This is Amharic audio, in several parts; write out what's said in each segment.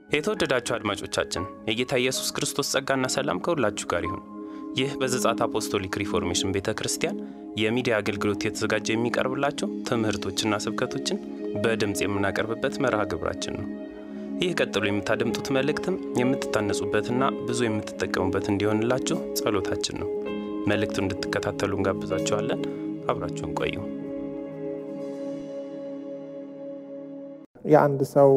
የተወደዳችሁ አድማጮቻችን የጌታ ኢየሱስ ክርስቶስ ጸጋና ሰላም ከሁላችሁ ጋር ይሁን። ይህ በዘጻት አፖስቶሊክ ሪፎርሜሽን ቤተ ክርስቲያን የሚዲያ አገልግሎት የተዘጋጀ የሚቀርብላቸው ትምህርቶችና ስብከቶችን በድምፅ የምናቀርብበት መርሃ ግብራችን ነው። ይህ ቀጥሎ የምታደምጡት መልእክትም የምትታነጹበትና ብዙ የምትጠቀሙበት እንዲሆንላችሁ ጸሎታችን ነው። መልእክቱን እንድትከታተሉ እንጋብዛችኋለን። አብራችሁን ቆዩ። የአንድ ሰው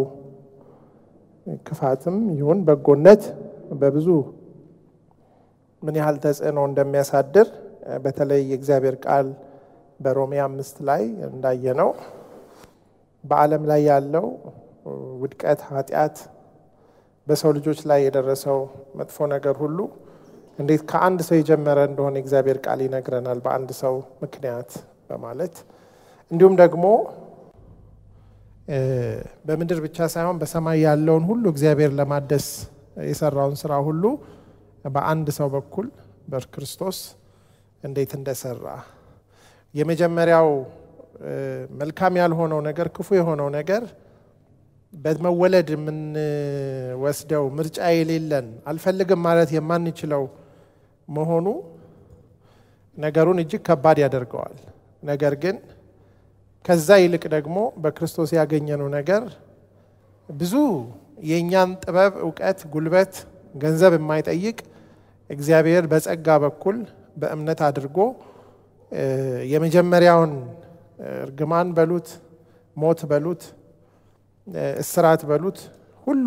ክፋትም ይሁን በጎነት በብዙ ምን ያህል ተጽዕኖ እንደሚያሳድር በተለይ የእግዚአብሔር ቃል በሮሜ አምስት ላይ እንዳየነው በዓለም ላይ ያለው ውድቀት፣ ኃጢአት፣ በሰው ልጆች ላይ የደረሰው መጥፎ ነገር ሁሉ እንዴት ከአንድ ሰው የጀመረ እንደሆነ የእግዚአብሔር ቃል ይነግረናል። በአንድ ሰው ምክንያት በማለት እንዲሁም ደግሞ በምድር ብቻ ሳይሆን በሰማይ ያለውን ሁሉ እግዚአብሔር ለማደስ የሰራውን ስራ ሁሉ በአንድ ሰው በኩል በክርስቶስ እንዴት እንደሰራ የመጀመሪያው መልካም ያልሆነው ነገር ክፉ የሆነው ነገር በመወለድ የምንወስደው ምርጫ የሌለን አልፈልግም ማለት የማንችለው መሆኑ ነገሩን እጅግ ከባድ ያደርገዋል። ነገር ግን ከዛ ይልቅ ደግሞ በክርስቶስ ያገኘነው ነገር ብዙ የእኛን ጥበብ፣ እውቀት፣ ጉልበት፣ ገንዘብ የማይጠይቅ እግዚአብሔር በጸጋ በኩል በእምነት አድርጎ የመጀመሪያውን እርግማን በሉት ሞት በሉት እስራት በሉት ሁሉ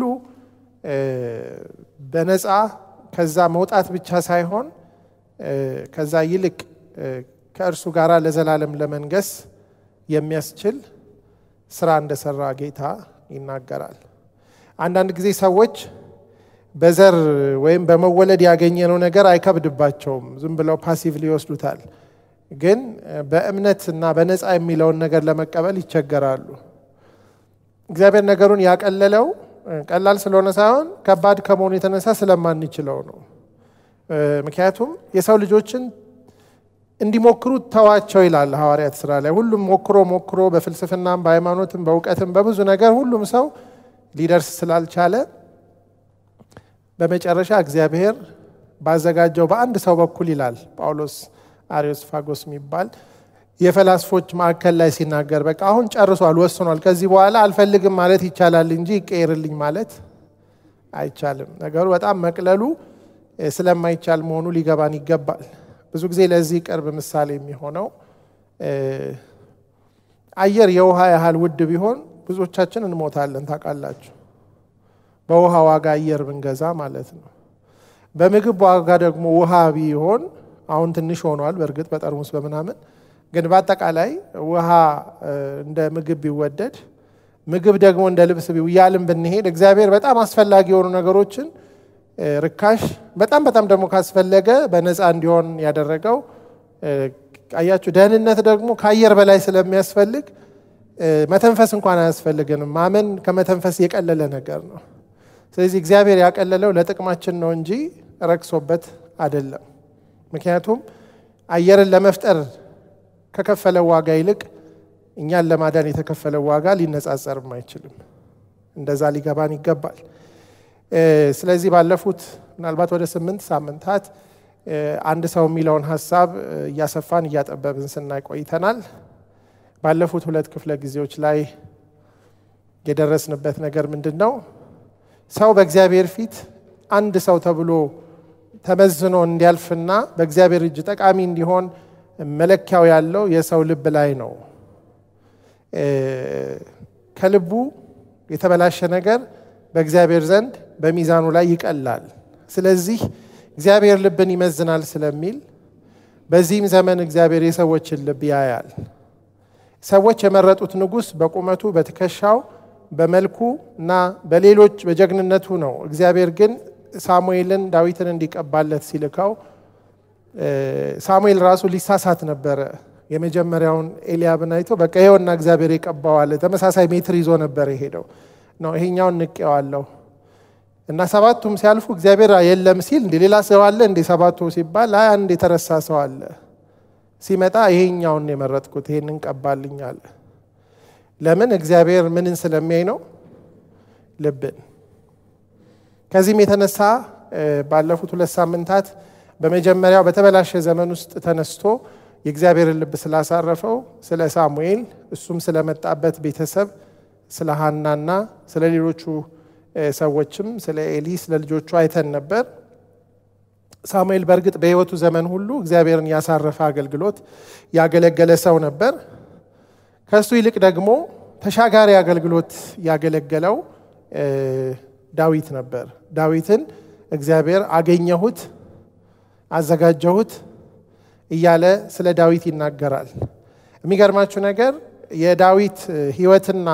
በነፃ ከዛ መውጣት ብቻ ሳይሆን ከዛ ይልቅ ከእርሱ ጋር ለዘላለም ለመንገስ የሚያስችል ስራ እንደሰራ ጌታ ይናገራል። አንዳንድ ጊዜ ሰዎች በዘር ወይም በመወለድ ያገኘነው ነገር አይከብድባቸውም፣ ዝም ብለው ፓሲቭ ሊወስዱታል። ግን በእምነት እና በነፃ የሚለውን ነገር ለመቀበል ይቸገራሉ። እግዚአብሔር ነገሩን ያቀለለው ቀላል ስለሆነ ሳይሆን ከባድ ከመሆኑ የተነሳ ስለማንችለው ነው። ምክንያቱም የሰው ልጆችን እንዲሞክሩ ተዋቸው ይላል ሐዋርያት ስራ ላይ። ሁሉም ሞክሮ ሞክሮ በፍልስፍናም በሃይማኖትም በእውቀትም በብዙ ነገር ሁሉም ሰው ሊደርስ ስላልቻለ በመጨረሻ እግዚአብሔር ባዘጋጀው በአንድ ሰው በኩል ይላል ጳውሎስ አሪዮስፋጎስ የሚባል የፈላስፎች ማዕከል ላይ ሲናገር በቃ አሁን ጨርሷል፣ ወስኗል። ከዚህ በኋላ አልፈልግም ማለት ይቻላል እንጂ ይቀየርልኝ ማለት አይቻልም። ነገሩ በጣም መቅለሉ ስለማይቻል መሆኑ ሊገባን ይገባል። ብዙ ጊዜ ለዚህ ቅርብ ምሳሌ የሚሆነው አየር የውሃ ያህል ውድ ቢሆን ብዙዎቻችን እንሞታለን። ታውቃላችሁ፣ በውሃ ዋጋ አየር ብንገዛ ማለት ነው። በምግብ ዋጋ ደግሞ ውሃ ቢሆን አሁን ትንሽ ሆኗል፣ በእርግጥ በጠርሙስ በምናምን ግን በአጠቃላይ ውሃ እንደ ምግብ ቢወደድ ምግብ ደግሞ እንደ ልብስ እያልን ብንሄድ እግዚአብሔር በጣም አስፈላጊ የሆኑ ነገሮችን ርካሽ በጣም በጣም ደግሞ ካስፈለገ በነፃ እንዲሆን ያደረገው አያችሁ። ደህንነት ደግሞ ከአየር በላይ ስለሚያስፈልግ መተንፈስ እንኳን አያስፈልግንም። ማመን ከመተንፈስ የቀለለ ነገር ነው። ስለዚህ እግዚአብሔር ያቀለለው ለጥቅማችን ነው እንጂ ረክሶበት አይደለም። ምክንያቱም አየርን ለመፍጠር ከከፈለው ዋጋ ይልቅ እኛን ለማዳን የተከፈለው ዋጋ ሊነጻጸርም አይችልም። እንደዛ ሊገባን ይገባል። ስለዚህ ባለፉት ምናልባት ወደ ስምንት ሳምንታት አንድ ሰው የሚለውን ሀሳብ እያሰፋን እያጠበብን ስናይ ቆይተናል። ባለፉት ሁለት ክፍለ ጊዜዎች ላይ የደረስንበት ነገር ምንድን ነው? ሰው በእግዚአብሔር ፊት አንድ ሰው ተብሎ ተመዝኖ እንዲያልፍና በእግዚአብሔር እጅ ጠቃሚ እንዲሆን መለኪያው ያለው የሰው ልብ ላይ ነው። ከልቡ የተበላሸ ነገር በእግዚአብሔር ዘንድ በሚዛኑ ላይ ይቀላል። ስለዚህ እግዚአብሔር ልብን ይመዝናል ስለሚል በዚህም ዘመን እግዚአብሔር የሰዎችን ልብ ያያል። ሰዎች የመረጡት ንጉሥ በቁመቱ፣ በትከሻው፣ በመልኩ እና በሌሎች በጀግንነቱ ነው። እግዚአብሔር ግን ሳሙኤልን ዳዊትን እንዲቀባለት ሲልከው ሳሙኤል ራሱ ሊሳሳት ነበረ። የመጀመሪያውን ኤልያብን አይቶ በቃ ይኸውና እግዚአብሔር የቀባዋለ ተመሳሳይ ሜትር ይዞ ነበር የሄደው ነው ይሄኛውን ንቄዋለሁ እና ሰባቱም ሲያልፉ እግዚአብሔር የለም ሲል እንዲ ሌላ ሰው አለ እንዲ ሰባቱ ሲባል አይ አንድ የተረሳ ሰው አለ ሲመጣ ይሄኛውን የመረጥኩት ይሄንን ቀባልኝ አለ ለምን እግዚአብሔር ምንን ስለሚያይ ነው ልብን ከዚህም የተነሳ ባለፉት ሁለት ሳምንታት በመጀመሪያው በተበላሸ ዘመን ውስጥ ተነስቶ የእግዚአብሔርን ልብ ስላሳረፈው ስለ ሳሙኤል እሱም ስለመጣበት ቤተሰብ ስለ ሀናና ስለ ሌሎቹ ሰዎችም ስለ ኤሊ ስለ ልጆቹ አይተን ነበር። ሳሙኤል በእርግጥ በሕይወቱ ዘመን ሁሉ እግዚአብሔርን ያሳረፈ አገልግሎት ያገለገለ ሰው ነበር። ከእሱ ይልቅ ደግሞ ተሻጋሪ አገልግሎት ያገለገለው ዳዊት ነበር። ዳዊትን እግዚአብሔር አገኘሁት፣ አዘጋጀሁት እያለ ስለ ዳዊት ይናገራል። የሚገርማችሁ ነገር የዳዊት ሕይወትና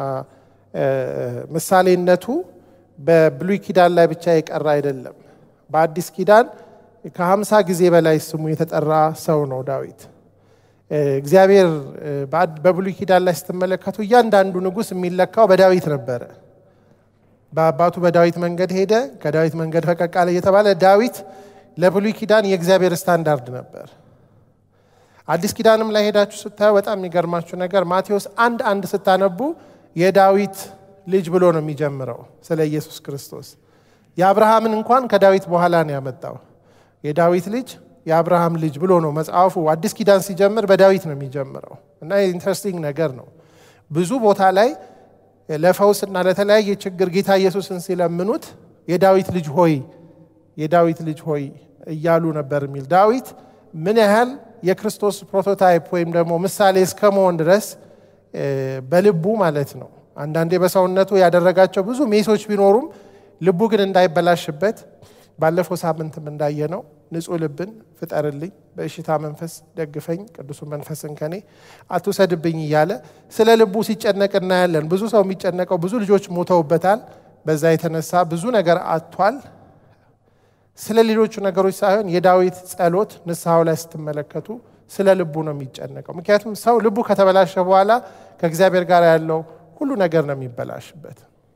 ምሳሌነቱ በብሉይ ኪዳን ላይ ብቻ የቀረ አይደለም። በአዲስ ኪዳን ከሀምሳ ጊዜ በላይ ስሙ የተጠራ ሰው ነው ዳዊት። እግዚአብሔር በብሉይ ኪዳን ላይ ስትመለከቱ እያንዳንዱ ንጉሥ የሚለካው በዳዊት ነበረ። በአባቱ በዳዊት መንገድ ሄደ፣ ከዳዊት መንገድ ፈቀቅ አለ እየተባለ ዳዊት ለብሉይ ኪዳን የእግዚአብሔር ስታንዳርድ ነበር። አዲስ ኪዳንም ላይ ሄዳችሁ ስታዩ በጣም የሚገርማችሁ ነገር ማቴዎስ አንድ አንድ ስታነቡ የዳዊት ልጅ ብሎ ነው የሚጀምረው ስለ ኢየሱስ ክርስቶስ። የአብርሃምን እንኳን ከዳዊት በኋላ ነው ያመጣው። የዳዊት ልጅ የአብርሃም ልጅ ብሎ ነው መጽሐፉ። አዲስ ኪዳን ሲጀምር በዳዊት ነው የሚጀምረው እና ኢንትረስቲንግ ነገር ነው። ብዙ ቦታ ላይ ለፈውስና ለተለያየ ችግር ጌታ ኢየሱስን ሲለምኑት የዳዊት ልጅ ሆይ የዳዊት ልጅ ሆይ እያሉ ነበር የሚል ዳዊት ምን ያህል የክርስቶስ ፕሮቶታይፕ ወይም ደግሞ ምሳሌ እስከ መሆን ድረስ በልቡ ማለት ነው። አንዳንዴ በሰውነቱ ያደረጋቸው ብዙ ሜሶች ቢኖሩም ልቡ ግን እንዳይበላሽበት ባለፈው ሳምንትም እንዳየነው ንጹሕ ልብን ፍጠርልኝ፣ በእሽታ መንፈስ ደግፈኝ፣ ቅዱሱ መንፈስን ከኔ አትውሰድብኝ እያለ ስለ ልቡ ሲጨነቅ እናያለን። ብዙ ሰው የሚጨነቀው ብዙ ልጆች ሞተውበታል። በዛ የተነሳ ብዙ ነገር አጥቷል። ስለ ሌሎቹ ነገሮች ሳይሆን የዳዊት ጸሎት ንስሐው ላይ ስትመለከቱ ስለ ልቡ ነው የሚጨነቀው። ምክንያቱም ሰው ልቡ ከተበላሸ በኋላ ከእግዚአብሔር ጋር ያለው ሁሉ ነገር ነው የሚበላሽበት።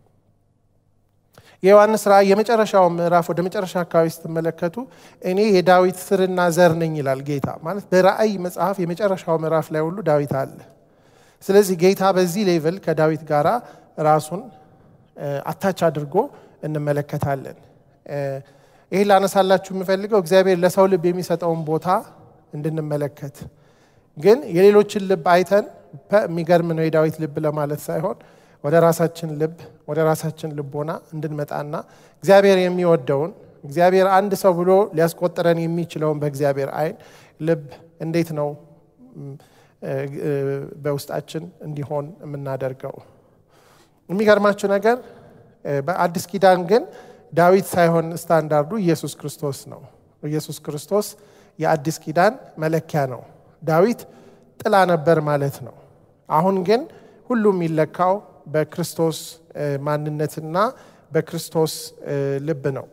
የዮሐንስ ራእይ የመጨረሻው ምዕራፍ ወደ መጨረሻ አካባቢ ስትመለከቱ እኔ የዳዊት ስርና ዘር ነኝ ይላል ጌታ። ማለት በራእይ መጽሐፍ የመጨረሻው ምዕራፍ ላይ ሁሉ ዳዊት አለ። ስለዚህ ጌታ በዚህ ሌቭል ከዳዊት ጋር ራሱን አታች አድርጎ እንመለከታለን። ይህ ላነሳላችሁ የምፈልገው እግዚአብሔር ለሰው ልብ የሚሰጠውን ቦታ እንድንመለከት ግን የሌሎችን ልብ አይተን የሚገርም ነው የዳዊት ልብ ለማለት ሳይሆን ወደ ራሳችን ልብ ወደ ራሳችን ልቦና እንድንመጣና እግዚአብሔር የሚወደውን እግዚአብሔር አንድ ሰው ብሎ ሊያስቆጥረን የሚችለውን በእግዚአብሔር ዓይን ልብ እንዴት ነው በውስጣችን እንዲሆን የምናደርገው። የሚገርማችሁ ነገር በአዲስ ኪዳን ግን ዳዊት ሳይሆን ስታንዳርዱ ኢየሱስ ክርስቶስ ነው። ኢየሱስ ክርስቶስ የአዲስ ኪዳን መለኪያ ነው። ዳዊት ጥላ ነበር ማለት ነው። አሁን ግን ሁሉም የሚለካው በክርስቶስ ማንነትና በክርስቶስ ልብ ነው።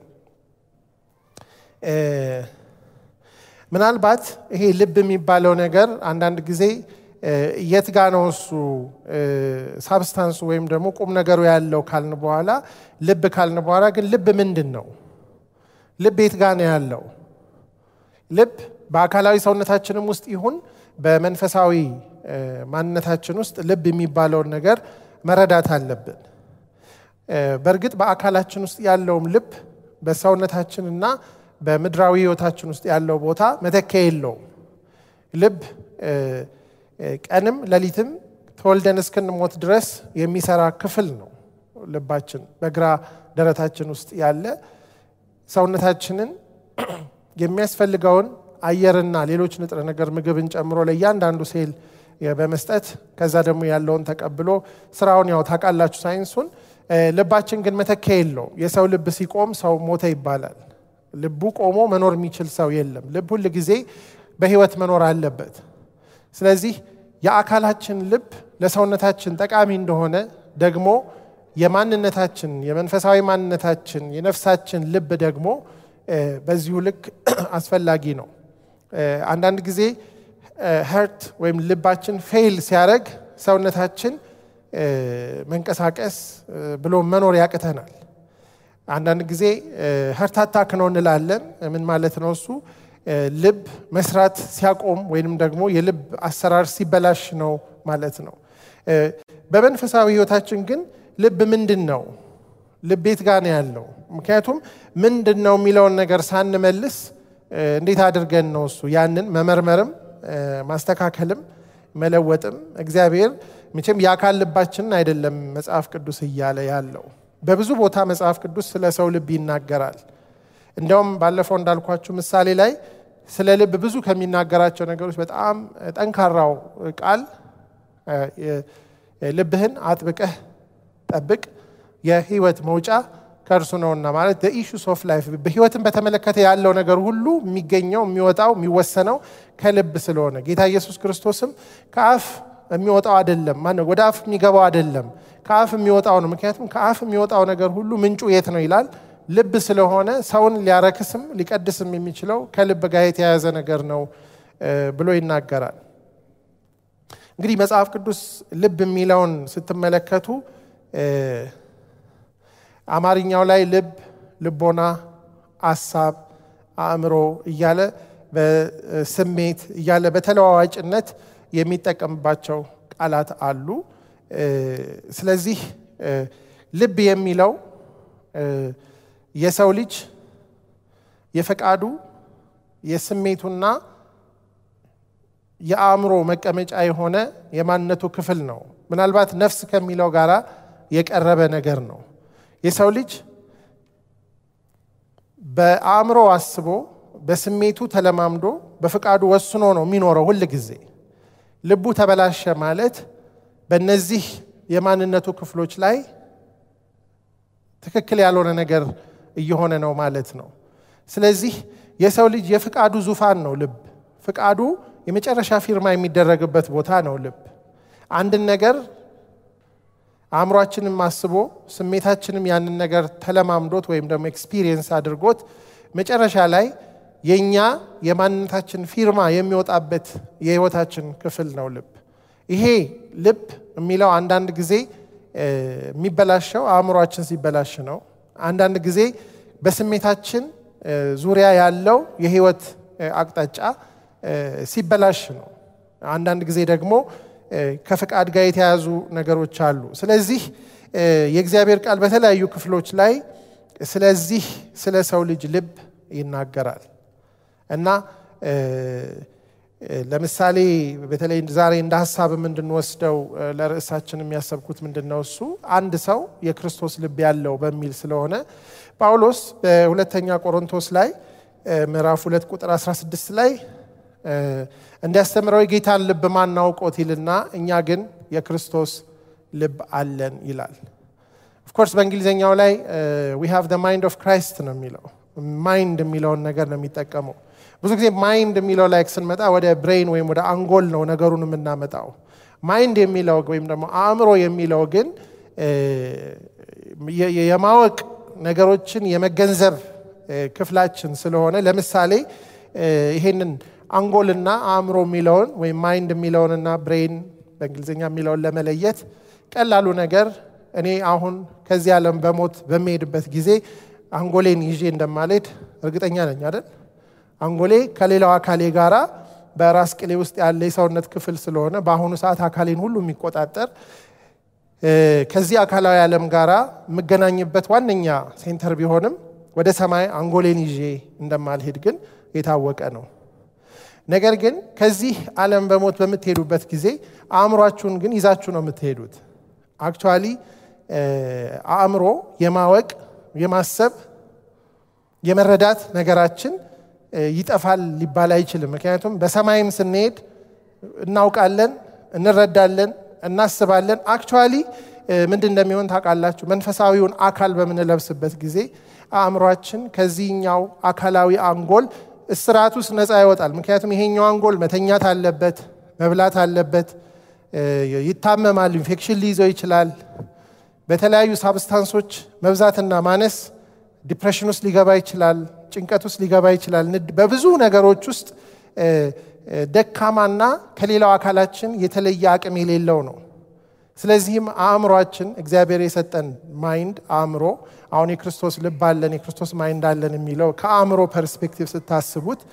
ምናልባት ይሄ ልብ የሚባለው ነገር አንዳንድ ጊዜ የት ጋ ነው እሱ ሳብስታንሱ ወይም ደግሞ ቁም ነገሩ ያለው ካልን በኋላ ልብ ካልን በኋላ ግን ልብ ምንድን ነው? ልብ የት ጋ ነው ያለው? ልብ በአካላዊ ሰውነታችንም ውስጥ ይሁን በመንፈሳዊ ማንነታችን ውስጥ ልብ የሚባለውን ነገር መረዳት አለብን። በእርግጥ በአካላችን ውስጥ ያለውም ልብ በሰውነታችንና በምድራዊ ሕይወታችን ውስጥ ያለው ቦታ መተኪያ የለውም። ልብ ቀንም ሌሊትም ተወልደን እስክንሞት ድረስ የሚሰራ ክፍል ነው። ልባችን በግራ ደረታችን ውስጥ ያለ ሰውነታችንን የሚያስፈልገውን አየርና ሌሎች ንጥረ ነገር ምግብን ጨምሮ ለእያንዳንዱ ሴል በመስጠት ከዛ ደግሞ ያለውን ተቀብሎ ስራውን ያው ታውቃላችሁ ሳይንሱን። ልባችን ግን መተኪያ የለው። የሰው ልብ ሲቆም ሰው ሞተ ይባላል። ልቡ ቆሞ መኖር የሚችል ሰው የለም። ልብ ሁል ጊዜ በህይወት መኖር አለበት። ስለዚህ የአካላችን ልብ ለሰውነታችን ጠቃሚ እንደሆነ ደግሞ የማንነታችን የመንፈሳዊ ማንነታችን የነፍሳችን ልብ ደግሞ በዚሁ ልክ አስፈላጊ ነው። አንዳንድ ጊዜ ሀርት ወይም ልባችን ፌይል ሲያደርግ ሰውነታችን መንቀሳቀስ ብሎ መኖር ያቅተናል። አንዳንድ ጊዜ ሀርት አታክ ነው እንላለን። ምን ማለት ነው እሱ? ልብ መስራት ሲያቆም ወይንም ደግሞ የልብ አሰራር ሲበላሽ ነው ማለት ነው። በመንፈሳዊ ህይወታችን ግን ልብ ምንድን ነው? ልቤት ጋር ነው ያለው። ምክንያቱም ምንድን ነው የሚለውን ነገር ሳንመልስ እንዴት አድርገን ነው እሱ ያንን መመርመርም ማስተካከልም መለወጥም እግዚአብሔር መቼም የአካል ልባችንን አይደለም መጽሐፍ ቅዱስ እያለ ያለው በብዙ ቦታ መጽሐፍ ቅዱስ ስለ ሰው ልብ ይናገራል። እንደውም ባለፈው እንዳልኳችሁ ምሳሌ ላይ ስለ ልብ ብዙ ከሚናገራቸው ነገሮች በጣም ጠንካራው ቃል ልብህን አጥብቀህ ጠብቅ የህይወት መውጫ ከእርሱ ነውና ማለት ኢሹስ ኦፍ ላይፍ በህይወትን በተመለከተ ያለው ነገር ሁሉ የሚገኘው የሚወጣው የሚወሰነው ከልብ ስለሆነ ጌታ ኢየሱስ ክርስቶስም ከአፍ የሚወጣው አይደለም ማነው ወደ አፍ የሚገባው አይደለም ከአፍ የሚወጣው ነው ምክንያቱም ከአፍ የሚወጣው ነገር ሁሉ ምንጩ የት ነው ይላል ልብ ስለሆነ ሰውን ሊያረክስም ሊቀድስም የሚችለው ከልብ ጋር የተያያዘ ነገር ነው ብሎ ይናገራል እንግዲህ መጽሐፍ ቅዱስ ልብ የሚለውን ስትመለከቱ አማርኛው ላይ ልብ ልቦና አሳብ አእምሮ እያለ በስሜት እያለ በተለዋዋጭነት የሚጠቀምባቸው ቃላት አሉ ስለዚህ ልብ የሚለው የሰው ልጅ የፈቃዱ የስሜቱና የአእምሮ መቀመጫ የሆነ የማንነቱ ክፍል ነው ምናልባት ነፍስ ከሚለው ጋር የቀረበ ነገር ነው የሰው ልጅ በአእምሮ አስቦ በስሜቱ ተለማምዶ በፍቃዱ ወስኖ ነው የሚኖረው ሁል ጊዜ ልቡ ተበላሸ ማለት በእነዚህ የማንነቱ ክፍሎች ላይ ትክክል ያልሆነ ነገር እየሆነ ነው ማለት ነው ስለዚህ የሰው ልጅ የፍቃዱ ዙፋን ነው ልብ ፍቃዱ የመጨረሻ ፊርማ የሚደረግበት ቦታ ነው ልብ አንድን ነገር አእምሯችንም አስቦ ስሜታችንም ያንን ነገር ተለማምዶት ወይም ደግሞ ኤክስፒሪየንስ አድርጎት መጨረሻ ላይ የእኛ የማንነታችን ፊርማ የሚወጣበት የህይወታችን ክፍል ነው ልብ ይሄ ልብ የሚለው አንዳንድ ጊዜ የሚበላሸው አእምሯችን ሲበላሽ ነው አንዳንድ ጊዜ በስሜታችን ዙሪያ ያለው የህይወት አቅጣጫ ሲበላሽ ነው አንዳንድ ጊዜ ደግሞ ከፍቃድ ጋር የተያዙ ነገሮች አሉ ስለዚህ የእግዚአብሔር ቃል በተለያዩ ክፍሎች ላይ ስለዚህ ስለ ሰው ልጅ ልብ ይናገራል እና ለምሳሌ በተለይ ዛሬ እንደ ሀሳብም እንድንወስደው ለርዕሳችን የሚያሰብኩት ምንድን ነው እሱ አንድ ሰው የክርስቶስ ልብ ያለው በሚል ስለሆነ ጳውሎስ በሁለተኛ ቆሮንቶስ ላይ ምዕራፍ ሁለት ቁጥር 16 ላይ እንዲያስተምረው የጌታን ልብ ማናውቆት ይልና እኛ ግን የክርስቶስ ልብ አለን ይላል ኦፍኮርስ በእንግሊዝኛው ላይ ዊ ሃቭ ማይንድ ኦፍ ክራይስት ነው የሚለው ማይንድ የሚለውን ነገር ነው የሚጠቀመው ብዙ ጊዜ ማይንድ የሚለው ላይ ስንመጣ ወደ ብሬን ወይም ወደ አንጎል ነው ነገሩን የምናመጣው ማይንድ የሚለው ወይም ደግሞ አእምሮ የሚለው ግን የማወቅ ነገሮችን የመገንዘብ ክፍላችን ስለሆነ ለምሳሌ ይሄንን አንጎልና አእምሮ የሚለውን ወይም ማይንድ የሚለውንና ብሬን በእንግሊዝኛ የሚለውን ለመለየት ቀላሉ ነገር እኔ አሁን ከዚህ ዓለም በሞት በሚሄድበት ጊዜ አንጎሌን ይዤ እንደማልሄድ እርግጠኛ ነኝ አይደል አንጎሌ ከሌላው አካሌ ጋራ በራስ ቅሌ ውስጥ ያለ የሰውነት ክፍል ስለሆነ በአሁኑ ሰዓት አካሌን ሁሉ የሚቆጣጠር ከዚህ አካላዊ ዓለም ጋራ የምገናኝበት ዋነኛ ሴንተር ቢሆንም ወደ ሰማይ አንጎሌን ይዤ እንደማልሄድ ግን የታወቀ ነው ነገር ግን ከዚህ ዓለም በሞት በምትሄዱበት ጊዜ አእምሯችሁን ግን ይዛችሁ ነው የምትሄዱት አክቹዋሊ አእምሮ የማወቅ የማሰብ የመረዳት ነገራችን ይጠፋል ሊባል አይችልም ምክንያቱም በሰማይም ስንሄድ እናውቃለን እንረዳለን እናስባለን አክቹዋሊ ምንድን እንደሚሆን ታውቃላችሁ መንፈሳዊውን አካል በምንለብስበት ጊዜ አእምሯችን ከዚህኛው አካላዊ አንጎል እስራት ውስጥ ነፃ ይወጣል ምክንያቱም ይሄኛው አንጎል መተኛት አለበት መብላት አለበት ይታመማል ኢንፌክሽን ሊይዘው ይችላል በተለያዩ ሳብስታንሶች መብዛትና ማነስ ዲፕሬሽን ውስጥ ሊገባ ይችላል ጭንቀት ውስጥ ሊገባ ይችላል በብዙ ነገሮች ውስጥ ደካማና ከሌላው አካላችን የተለየ አቅም የሌለው ነው ስለዚህም አእምሯችን እግዚአብሔር የሰጠን ማይንድ አእምሮ አሁን የክርስቶስ ልብ አለን የክርስቶስ ማይንድ አለን የሚለው ከአእምሮ ፐርስፔክቲቭ ስታስቡት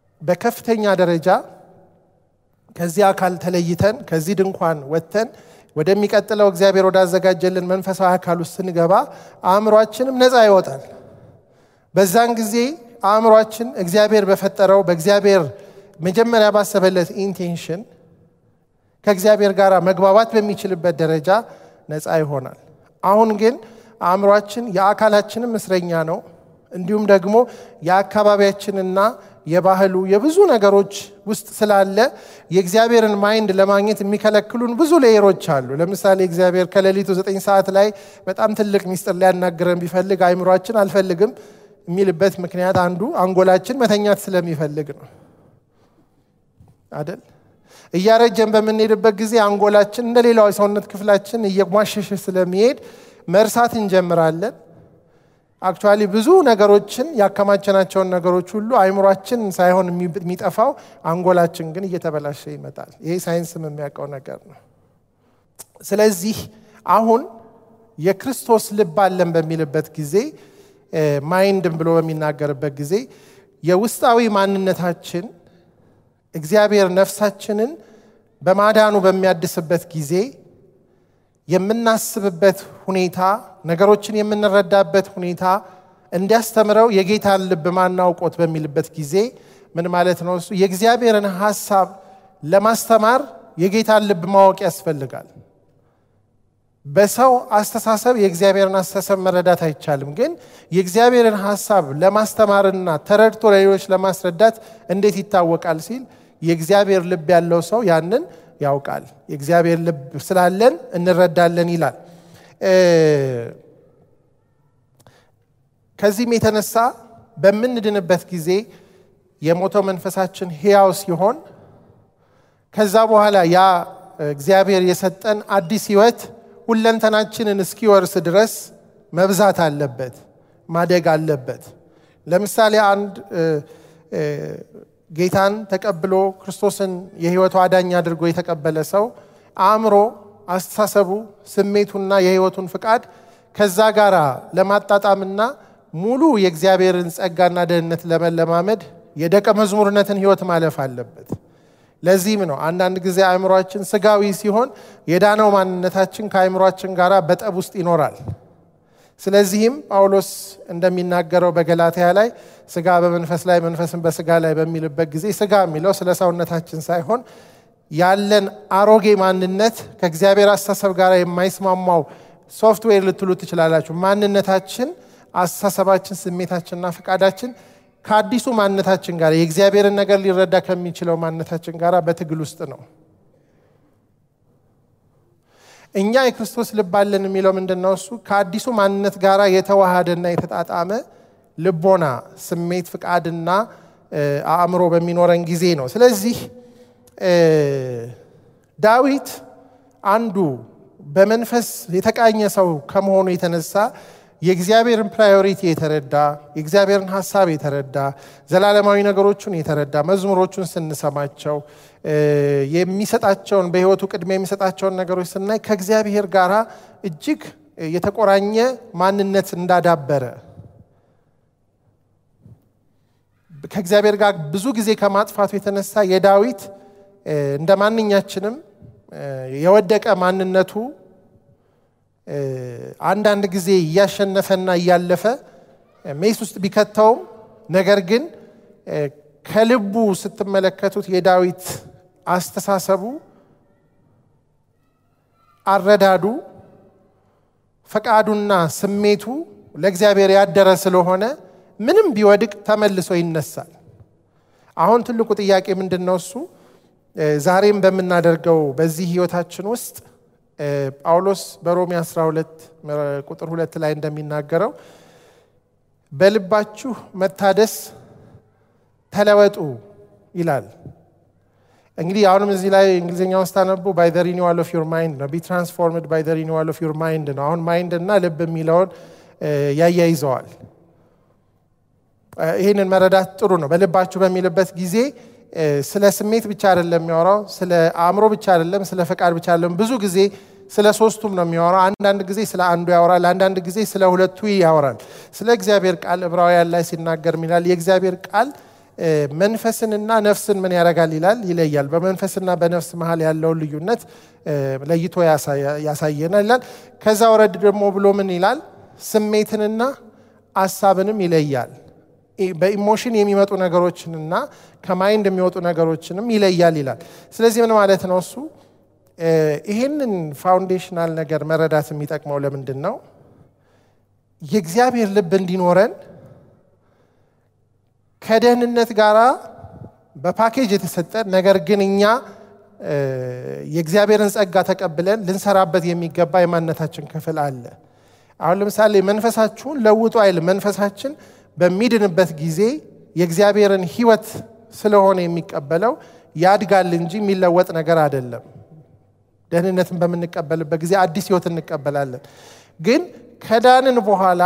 በከፍተኛ ደረጃ ከዚህ አካል ተለይተን ከዚህ ድንኳን ወጥተን ወደሚቀጥለው እግዚአብሔር ወዳዘጋጀልን መንፈሳዊ አካል ውስጥ ስንገባ አእምሯችንም ነፃ ይወጣል። በዛን ጊዜ አእምሯችን እግዚአብሔር በፈጠረው በእግዚአብሔር መጀመሪያ ባሰበለት ኢንቴንሽን ከእግዚአብሔር ጋር መግባባት በሚችልበት ደረጃ ነፃ ይሆናል። አሁን ግን አእምሯችን የአካላችንም እስረኛ ነው። እንዲሁም ደግሞ የአካባቢያችንና የባህሉ የብዙ ነገሮች ውስጥ ስላለ የእግዚአብሔርን ማይንድ ለማግኘት የሚከለክሉን ብዙ ሌየሮች አሉ። ለምሳሌ እግዚአብሔር ከሌሊቱ ዘጠኝ ሰዓት ላይ በጣም ትልቅ ሚስጥር ሊያናግረን ቢፈልግ አእምሯችን አልፈልግም የሚልበት ምክንያት አንዱ አንጎላችን መተኛት ስለሚፈልግ ነው አደል? እያረጀን በምንሄድበት ጊዜ አንጎላችን እንደ ሌላው የሰውነት ክፍላችን እየሟሸሸ ስለሚሄድ መርሳት እንጀምራለን። አክቹዋሊ ብዙ ነገሮችን ያከማቸናቸውን ነገሮች ሁሉ አይምሯችን ሳይሆን የሚጠፋው አንጎላችን ግን እየተበላሸ ይመጣል። ይሄ ሳይንስም የሚያውቀው ነገር ነው። ስለዚህ አሁን የክርስቶስ ልብ አለን በሚልበት ጊዜ ማይንድም ብሎ በሚናገርበት ጊዜ የውስጣዊ ማንነታችን እግዚአብሔር ነፍሳችንን በማዳኑ በሚያድስበት ጊዜ የምናስብበት ሁኔታ ነገሮችን የምንረዳበት ሁኔታ እንዲያስተምረው የጌታን ልብ ማናውቆት በሚልበት ጊዜ ምን ማለት ነው? እሱ የእግዚአብሔርን ሀሳብ ለማስተማር የጌታን ልብ ማወቅ ያስፈልጋል። በሰው አስተሳሰብ የእግዚአብሔርን አስተሳሰብ መረዳት አይቻልም። ግን የእግዚአብሔርን ሀሳብ ለማስተማርና ተረድቶ ለሌሎች ለማስረዳት እንዴት ይታወቃል ሲል የእግዚአብሔር ልብ ያለው ሰው ያንን ያውቃል። የእግዚአብሔር ልብ ስላለን እንረዳለን ይላል። ከዚህም የተነሳ በምንድንበት ጊዜ የሞተው መንፈሳችን ሕያው ሲሆን ከዛ በኋላ ያ እግዚአብሔር የሰጠን አዲስ ሕይወት ሁለንተናችንን እስኪወርስ ድረስ መብዛት አለበት፣ ማደግ አለበት። ለምሳሌ አንድ ጌታን ተቀብሎ ክርስቶስን የሕይወቱ አዳኝ አድርጎ የተቀበለ ሰው አእምሮ፣ አስተሳሰቡ፣ ስሜቱና የሕይወቱን ፍቃድ ከዛ ጋር ለማጣጣምና ሙሉ የእግዚአብሔርን ጸጋና ደህንነት ለመለማመድ የደቀ መዝሙርነትን ሕይወት ማለፍ አለበት። ለዚህም ነው አንዳንድ ጊዜ አእምሯችን ስጋዊ ሲሆን የዳነው ማንነታችን ከአእምሯችን ጋር በጠብ ውስጥ ይኖራል። ስለዚህም ጳውሎስ እንደሚናገረው በገላትያ ላይ ስጋ በመንፈስ ላይ መንፈስን በስጋ ላይ በሚልበት ጊዜ ስጋ የሚለው ስለ ሰውነታችን ሳይሆን ያለን አሮጌ ማንነት ከእግዚአብሔር አስተሳሰብ ጋር የማይስማማው ሶፍትዌር ልትሉ ትችላላችሁ። ማንነታችን፣ አስተሳሰባችን፣ ስሜታችንና ፈቃዳችን ከአዲሱ ማንነታችን ጋር የእግዚአብሔርን ነገር ሊረዳ ከሚችለው ማንነታችን ጋር በትግል ውስጥ ነው። እኛ የክርስቶስ ልብ አለን የሚለው ምንድን ነው? እሱ ከአዲሱ ማንነት ጋር የተዋሃደና የተጣጣመ ልቦና፣ ስሜት፣ ፍቃድና አእምሮ በሚኖረን ጊዜ ነው። ስለዚህ ዳዊት አንዱ በመንፈስ የተቃኘ ሰው ከመሆኑ የተነሳ የእግዚአብሔርን ፕራዮሪቲ የተረዳ የእግዚአብሔርን ሀሳብ የተረዳ ዘላለማዊ ነገሮቹን የተረዳ መዝሙሮቹን ስንሰማቸው የሚሰጣቸውን በሕይወቱ ቅድሚያ የሚሰጣቸውን ነገሮች ስናይ ከእግዚአብሔር ጋር እጅግ የተቆራኘ ማንነት እንዳዳበረ ከእግዚአብሔር ጋር ብዙ ጊዜ ከማጥፋቱ የተነሳ የዳዊት እንደ ማንኛችንም የወደቀ ማንነቱ አንዳንድ ጊዜ እያሸነፈና እያለፈ ሜስ ውስጥ ቢከተውም ነገር ግን ከልቡ ስትመለከቱት የዳዊት አስተሳሰቡ፣ አረዳዱ፣ ፈቃዱና ስሜቱ ለእግዚአብሔር ያደረ ስለሆነ ምንም ቢወድቅ ተመልሶ ይነሳል። አሁን ትልቁ ጥያቄ ምንድን ነው? እሱ ዛሬም በምናደርገው በዚህ ህይወታችን ውስጥ ጳውሎስ በሮሜ 12 ቁጥር ሁለት ላይ እንደሚናገረው በልባችሁ መታደስ ተለወጡ ይላል። እንግዲህ አሁንም እዚህ ላይ እንግሊዝኛውን ስታነቡ ባይ ዘ ሪኒዋል ኦፍ ዩር ማይንድ ነው። ቢ ትራንስፎርምድ ባይ ዘ ሪኒዋል ኦፍ ዩር ማይንድ ነው። አሁን ማይንድ እና ልብ የሚለውን ያያይዘዋል። ይህንን መረዳት ጥሩ ነው። በልባችሁ በሚልበት ጊዜ ስለ ስሜት ብቻ አይደለም የሚያወራው፣ ስለ አእምሮ ብቻ አይደለም፣ ስለ ፈቃድ ብቻ አይደለም። ብዙ ጊዜ ስለ ሶስቱም ነው የሚያወራው። አንዳንድ ጊዜ ስለ አንዱ ያወራል፣ አንዳንድ ጊዜ ስለ ሁለቱ ያወራል። ስለ እግዚአብሔር ቃል ዕብራውያን ላይ ሲናገር ሚላል የእግዚአብሔር ቃል መንፈስንና ነፍስን ምን ያደርጋል ይላል ይለያል። በመንፈስና በነፍስ መሀል ያለውን ልዩነት ለይቶ ያሳየናል ይላል። ከዛ ወረድ ደግሞ ብሎ ምን ይላል? ስሜትንና አሳብንም ይለያል። በኢሞሽን የሚመጡ ነገሮችንና ከማይንድ የሚወጡ ነገሮችንም ይለያል ይላል። ስለዚህ ምን ማለት ነው እሱ? ይህንን ፋውንዴሽናል ነገር መረዳት የሚጠቅመው ለምንድን ነው? የእግዚአብሔር ልብ እንዲኖረን ከደህንነት ጋር በፓኬጅ የተሰጠን ነገር ግን እኛ የእግዚአብሔርን ጸጋ ተቀብለን ልንሰራበት የሚገባ የማንነታችን ክፍል አለ። አሁን ለምሳሌ መንፈሳችሁን ለውጡ አይልም። መንፈሳችን በሚድንበት ጊዜ የእግዚአብሔርን ሕይወት ስለሆነ የሚቀበለው ያድጋል እንጂ የሚለወጥ ነገር አይደለም። ደህንነትን በምንቀበልበት ጊዜ አዲስ ሕይወት እንቀበላለን። ግን ከዳንን በኋላ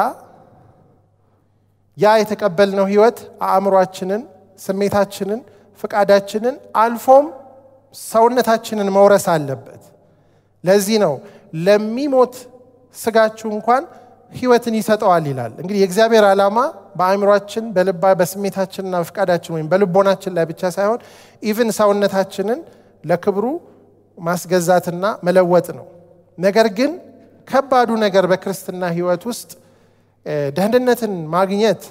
ያ የተቀበልነው ሕይወት አእምሯችንን፣ ስሜታችንን፣ ፍቃዳችንን አልፎም ሰውነታችንን መውረስ አለበት። ለዚህ ነው ለሚሞት ስጋችሁ እንኳን ህይወትን ይሰጠዋል ይላል። እንግዲህ የእግዚአብሔር ዓላማ በአእምሯችን በልባ በስሜታችንና በፍቃዳችን ወይም በልቦናችን ላይ ብቻ ሳይሆን ኢቭን ሰውነታችንን ለክብሩ ማስገዛትና መለወጥ ነው። ነገር ግን ከባዱ ነገር በክርስትና ህይወት ውስጥ ደህንነትን ማግኘት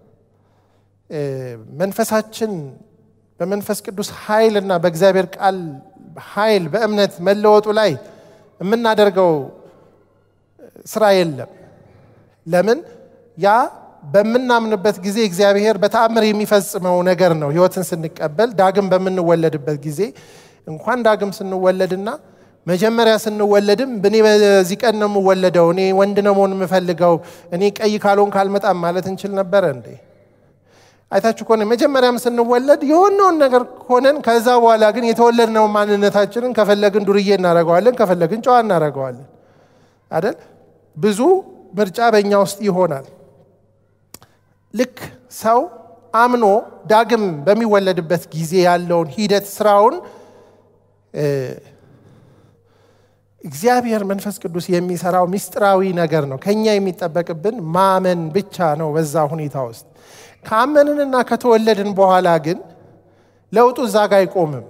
መንፈሳችን በመንፈስ ቅዱስ ኃይል እና በእግዚአብሔር ቃል ኃይል በእምነት መለወጡ ላይ የምናደርገው ስራ የለም። ለምን? ያ በምናምንበት ጊዜ እግዚአብሔር በተአምር የሚፈጽመው ነገር ነው። ህይወትን ስንቀበል ዳግም በምንወለድበት ጊዜ እንኳን ዳግም ስንወለድና መጀመሪያ ስንወለድም እኔ በዚህ ቀን ነው የምወለደው፣ እኔ ወንድ ነው መሆን የምፈልገው፣ እኔ ቀይ ካልሆን ካልመጣም ማለት እንችል ነበረ እንዴ? አይታችሁ ከሆነ መጀመሪያም ስንወለድ የሆነውን ነገር ሆነን ከዛ በኋላ ግን የተወለድነው ማንነታችንን ከፈለግን ዱርዬ እናደርገዋለን፣ ከፈለግን ጨዋ እናደርገዋለን አይደል? ብዙ ምርጫ በእኛ ውስጥ ይሆናል። ልክ ሰው አምኖ ዳግም በሚወለድበት ጊዜ ያለውን ሂደት ስራውን እግዚአብሔር መንፈስ ቅዱስ የሚሰራው ምስጢራዊ ነገር ነው። ከኛ የሚጠበቅብን ማመን ብቻ ነው። በዛ ሁኔታ ውስጥ ካመንንና ከተወለድን በኋላ ግን ለውጡ እዛ ጋ አይቆምም።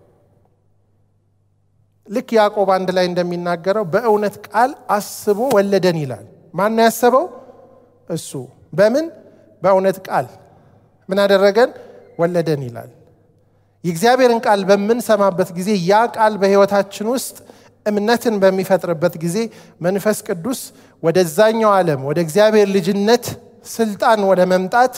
ልክ ያዕቆብ አንድ ላይ እንደሚናገረው በእውነት ቃል አስቦ ወለደን ይላል። ማን ያሰበው? እሱ። በምን? በእውነት ቃል ምን አደረገን? ወለደን ይላል። የእግዚአብሔርን ቃል በምንሰማበት ጊዜ ያ ቃል በሕይወታችን ውስጥ እምነትን በሚፈጥርበት ጊዜ መንፈስ ቅዱስ ወደዛኛው ዓለም ወደ እግዚአብሔር ልጅነት ስልጣን ወደ መምጣት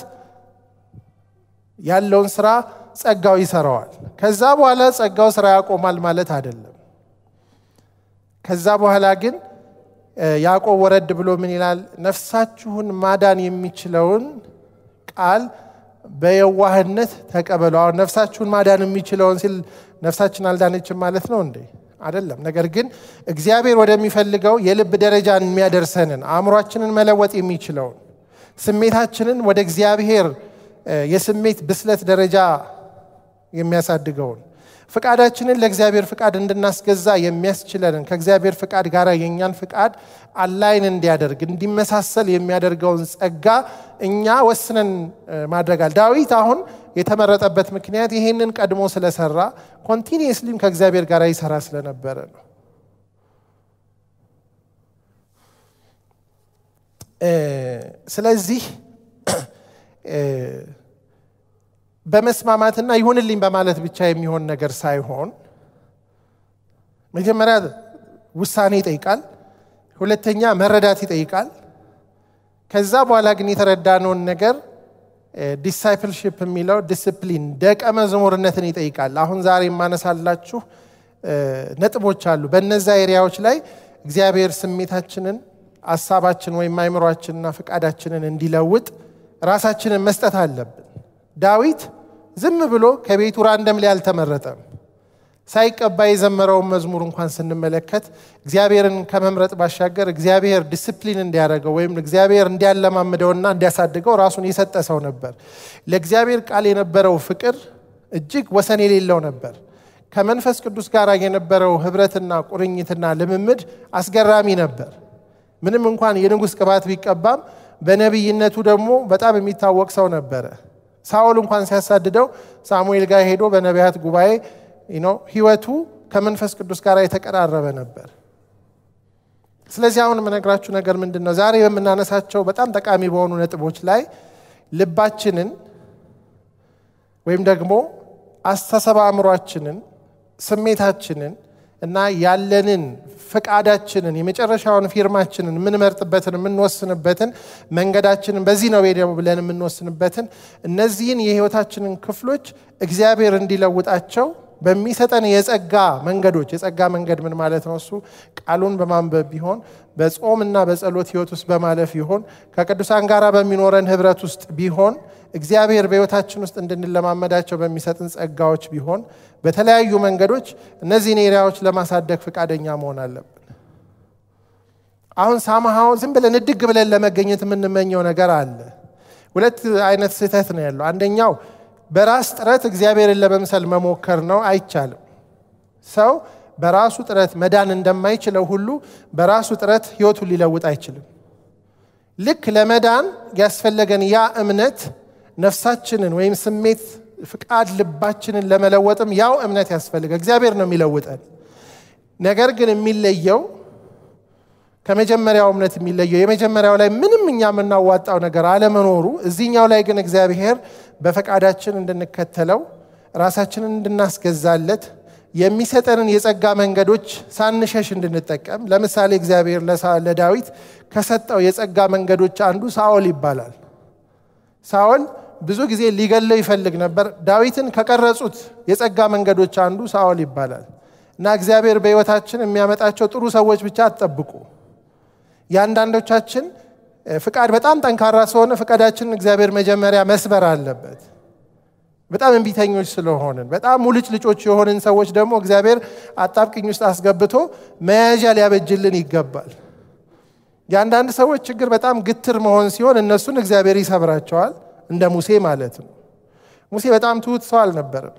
ያለውን ስራ ጸጋው ይሰራዋል። ከዛ በኋላ ጸጋው ስራ ያቆማል ማለት አይደለም። ከዛ በኋላ ግን ያዕቆብ ወረድ ብሎ ምን ይላል? ነፍሳችሁን ማዳን የሚችለውን ቃል በየዋህነት ተቀበሉ። አሁን ነፍሳችሁን ማዳን የሚችለውን ሲል ነፍሳችን አልዳነችም ማለት ነው እንዴ? አይደለም። ነገር ግን እግዚአብሔር ወደሚፈልገው የልብ ደረጃን የሚያደርሰንን አእምሯችንን መለወጥ የሚችለውን ስሜታችንን ወደ እግዚአብሔር የስሜት ብስለት ደረጃ የሚያሳድገውን ፍቃዳችንን ለእግዚአብሔር ፍቃድ እንድናስገዛ የሚያስችለንን ከእግዚአብሔር ፍቃድ ጋር የእኛን ፍቃድ አላይን እንዲያደርግ እንዲመሳሰል የሚያደርገውን ጸጋ እኛ ወስነን ማድረጋል። ዳዊት አሁን የተመረጠበት ምክንያት ይሄንን ቀድሞ ስለሰራ ኮንቲኒየስሊም ከእግዚአብሔር ጋር ይሰራ ስለነበረ ነው። ስለዚህ በመስማማትና ይሁንልኝ በማለት ብቻ የሚሆን ነገር ሳይሆን መጀመሪያ ውሳኔ ይጠይቃል፣ ሁለተኛ መረዳት ይጠይቃል። ከዛ በኋላ ግን የተረዳነውን ነገር ዲሳይፕልሽፕ የሚለው ዲስፕሊን ደቀ መዝሙርነትን ይጠይቃል። አሁን ዛሬ የማነሳላችሁ ነጥቦች አሉ። በነዛ ኤሪያዎች ላይ እግዚአብሔር ስሜታችንን፣ አሳባችን ወይም አይምሯችንና ፍቃዳችንን እንዲለውጥ ራሳችንን መስጠት አለብን። ዳዊት ዝም ብሎ ከቤቱ ራንደም ላይ አልተመረጠም። ሳይቀባ የዘመረውን መዝሙር እንኳን ስንመለከት እግዚአብሔርን ከመምረጥ ባሻገር እግዚአብሔር ዲስፕሊን እንዲያደርገው ወይም እግዚአብሔር እንዲያለማምደውና እንዲያሳድገው ራሱን የሰጠ ሰው ነበር። ለእግዚአብሔር ቃል የነበረው ፍቅር እጅግ ወሰን የሌለው ነበር። ከመንፈስ ቅዱስ ጋር የነበረው ህብረትና ቁርኝትና ልምምድ አስገራሚ ነበር። ምንም እንኳን የንጉሥ ቅባት ቢቀባም በነቢይነቱ ደግሞ በጣም የሚታወቅ ሰው ነበረ። ሳኦል እንኳን ሲያሳድደው ሳሙኤል ጋር ሄዶ በነቢያት ጉባኤ ህይወቱ ከመንፈስ ቅዱስ ጋር የተቀራረበ ነበር። ስለዚህ አሁን የምነግራችሁ ነገር ምንድን ነው? ዛሬ በምናነሳቸው በጣም ጠቃሚ በሆኑ ነጥቦች ላይ ልባችንን ወይም ደግሞ አስተሳሰብ አእምሯችንን፣ ስሜታችንን እና ያለንን ፍቃዳችንን የመጨረሻውን ፊርማችንን የምንመርጥበትን የምንወስንበትን መንገዳችንን በዚህ ነው ሄደው ብለን የምንወስንበትን እነዚህን የህይወታችንን ክፍሎች እግዚአብሔር እንዲለውጣቸው በሚሰጠን የጸጋ መንገዶች የጸጋ መንገድ ምን ማለት ነው? እሱ ቃሉን በማንበብ ቢሆን በጾም እና በጸሎት ህይወት ውስጥ በማለፍ ይሆን ከቅዱሳን ጋር በሚኖረን ህብረት ውስጥ ቢሆን እግዚአብሔር በህይወታችን ውስጥ እንድንለማመዳቸው በሚሰጥን ጸጋዎች ቢሆን በተለያዩ መንገዶች እነዚህን ኤሪያዎች ለማሳደግ ፈቃደኛ መሆን አለብን። አሁን ሳምሃው ዝም ብለን እድግ ብለን ለመገኘት የምንመኘው ነገር አለ። ሁለት አይነት ስህተት ነው ያለው። አንደኛው በራስ ጥረት እግዚአብሔርን ለመምሰል መሞከር ነው። አይቻልም። ሰው በራሱ ጥረት መዳን እንደማይችለው ሁሉ በራሱ ጥረት ህይወቱን ሊለውጥ አይችልም። ልክ ለመዳን ያስፈለገን ያ እምነት ነፍሳችንን ወይም ስሜት፣ ፍቃድ፣ ልባችንን ለመለወጥም ያው እምነት ያስፈልገ እግዚአብሔር ነው የሚለውጠን። ነገር ግን የሚለየው ከመጀመሪያው እምነት የሚለየው የመጀመሪያው ላይ ምንም እኛ የምናዋጣው ነገር አለመኖሩ፣ እዚህኛው ላይ ግን እግዚአብሔር በፈቃዳችን እንድንከተለው ራሳችንን እንድናስገዛለት የሚሰጠንን የጸጋ መንገዶች ሳንሸሽ እንድንጠቀም። ለምሳሌ እግዚአብሔር ለዳዊት ከሰጠው የጸጋ መንገዶች አንዱ ሳኦል ይባላል። ሳኦል ብዙ ጊዜ ሊገለው ይፈልግ ነበር። ዳዊትን ከቀረጹት የጸጋ መንገዶች አንዱ ሳኦል ይባላል እና እግዚአብሔር በሕይወታችን የሚያመጣቸው ጥሩ ሰዎች ብቻ አትጠብቁ። የአንዳንዶቻችን ፍቃድ በጣም ጠንካራ ስለሆነ ፍቃዳችንን እግዚአብሔር መጀመሪያ መስበር አለበት። በጣም እንቢተኞች ስለሆንን በጣም ሙልጭ ልጮች የሆንን ሰዎች ደግሞ እግዚአብሔር አጣብቅኝ ውስጥ አስገብቶ መያዣ ሊያበጅልን ይገባል። የአንዳንድ ሰዎች ችግር በጣም ግትር መሆን ሲሆን እነሱን እግዚአብሔር ይሰብራቸዋል፣ እንደ ሙሴ ማለት ነው። ሙሴ በጣም ትሁት ሰው አልነበረም።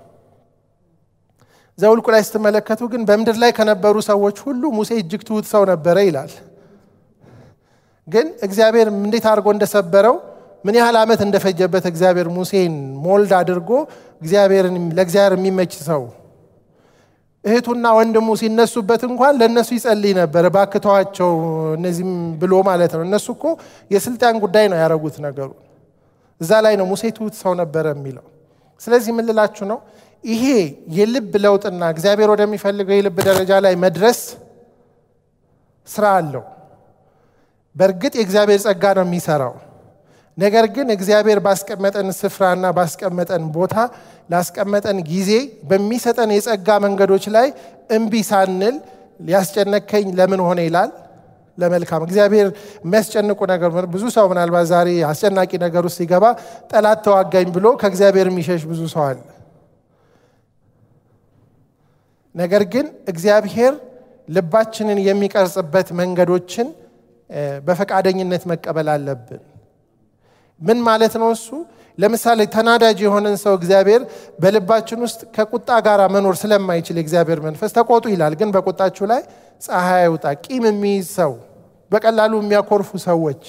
ዘውልቁ ላይ ስትመለከቱ ግን በምድር ላይ ከነበሩ ሰዎች ሁሉ ሙሴ እጅግ ትሁት ሰው ነበረ ይላል። ግን እግዚአብሔር እንዴት አድርጎ እንደሰበረው ምን ያህል ዓመት እንደፈጀበት እግዚአብሔር ሙሴን ሞልድ አድርጎ እግዚአብሔርን ለእግዚአብሔር የሚመች ሰው እህቱና ወንድሙ ሲነሱበት እንኳን ለእነሱ ይጸልይ ነበር። ባክተዋቸው እነዚህም ብሎ ማለት ነው። እነሱ እኮ የስልጣን ጉዳይ ነው ያደረጉት ነገሩ። እዛ ላይ ነው ሙሴ ትሁት ሰው ነበረ የሚለው። ስለዚህ ምን ልላችሁ ነው? ይሄ የልብ ለውጥና እግዚአብሔር ወደሚፈልገው የልብ ደረጃ ላይ መድረስ ስራ አለው። በእርግጥ የእግዚአብሔር ጸጋ ነው የሚሰራው። ነገር ግን እግዚአብሔር ባስቀመጠን ስፍራና ባስቀመጠን ቦታ ላስቀመጠን ጊዜ በሚሰጠን የጸጋ መንገዶች ላይ እምቢ ሳንል ሊያስጨነከኝ ለምን ሆነ ይላል። ለመልካም እግዚአብሔር የሚያስጨንቁ ነገር ብዙ ሰው ምናልባት ዛሬ አስጨናቂ ነገር ውስጥ ሲገባ ጠላት ተዋጋኝ ብሎ ከእግዚአብሔር የሚሸሽ ብዙ ሰው አለ። ነገር ግን እግዚአብሔር ልባችንን የሚቀርጽበት መንገዶችን በፈቃደኝነት መቀበል አለብን። ምን ማለት ነው እሱ? ለምሳሌ ተናዳጅ የሆነን ሰው እግዚአብሔር በልባችን ውስጥ ከቁጣ ጋር መኖር ስለማይችል የእግዚአብሔር መንፈስ ተቆጡ ይላል። ግን በቁጣችሁ ላይ ፀሐይ አይውጣ። ቂም የሚይዝ ሰው፣ በቀላሉ የሚያኮርፉ ሰዎች፣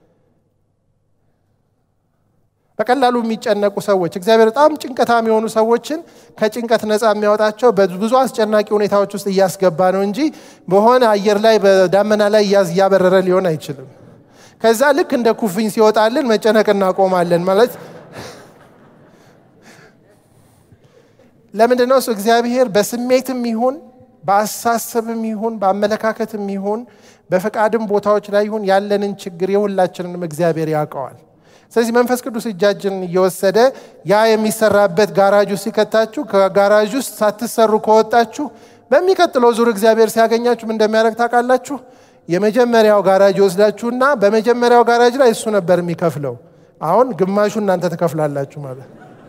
በቀላሉ የሚጨነቁ ሰዎች እግዚአብሔር በጣም ጭንቀታም የሆኑ ሰዎችን ከጭንቀት ነፃ የሚያወጣቸው በብዙ አስጨናቂ ሁኔታዎች ውስጥ እያስገባ ነው እንጂ በሆነ አየር ላይ በዳመና ላይ እያበረረ ሊሆን አይችልም። ከዛ ልክ እንደ ኩፍኝ ሲወጣልን መጨነቅ እናቆማለን ማለት ለምንድን ነው እሱ እግዚአብሔር በስሜትም ይሁን በአሳሰብም ይሁን በአመለካከትም ይሁን በፈቃድም ቦታዎች ላይ ይሁን ያለንን ችግር የሁላችንንም እግዚአብሔር ያውቀዋል። ስለዚህ መንፈስ ቅዱስ እጃችንን እየወሰደ ያ የሚሰራበት ጋራጅ ውስጥ ሲከታችሁ ከጋራጅ ውስጥ ሳትሰሩ ከወጣችሁ በሚቀጥለው ዙር እግዚአብሔር ሲያገኛችሁ ምን እንደሚያደርግ ታውቃላችሁ? የመጀመሪያው ጋራጅ ይወስዳችሁና በመጀመሪያው ጋራጅ ላይ እሱ ነበር የሚከፍለው። አሁን ግማሹ እናንተ ትከፍላላችሁ ማለት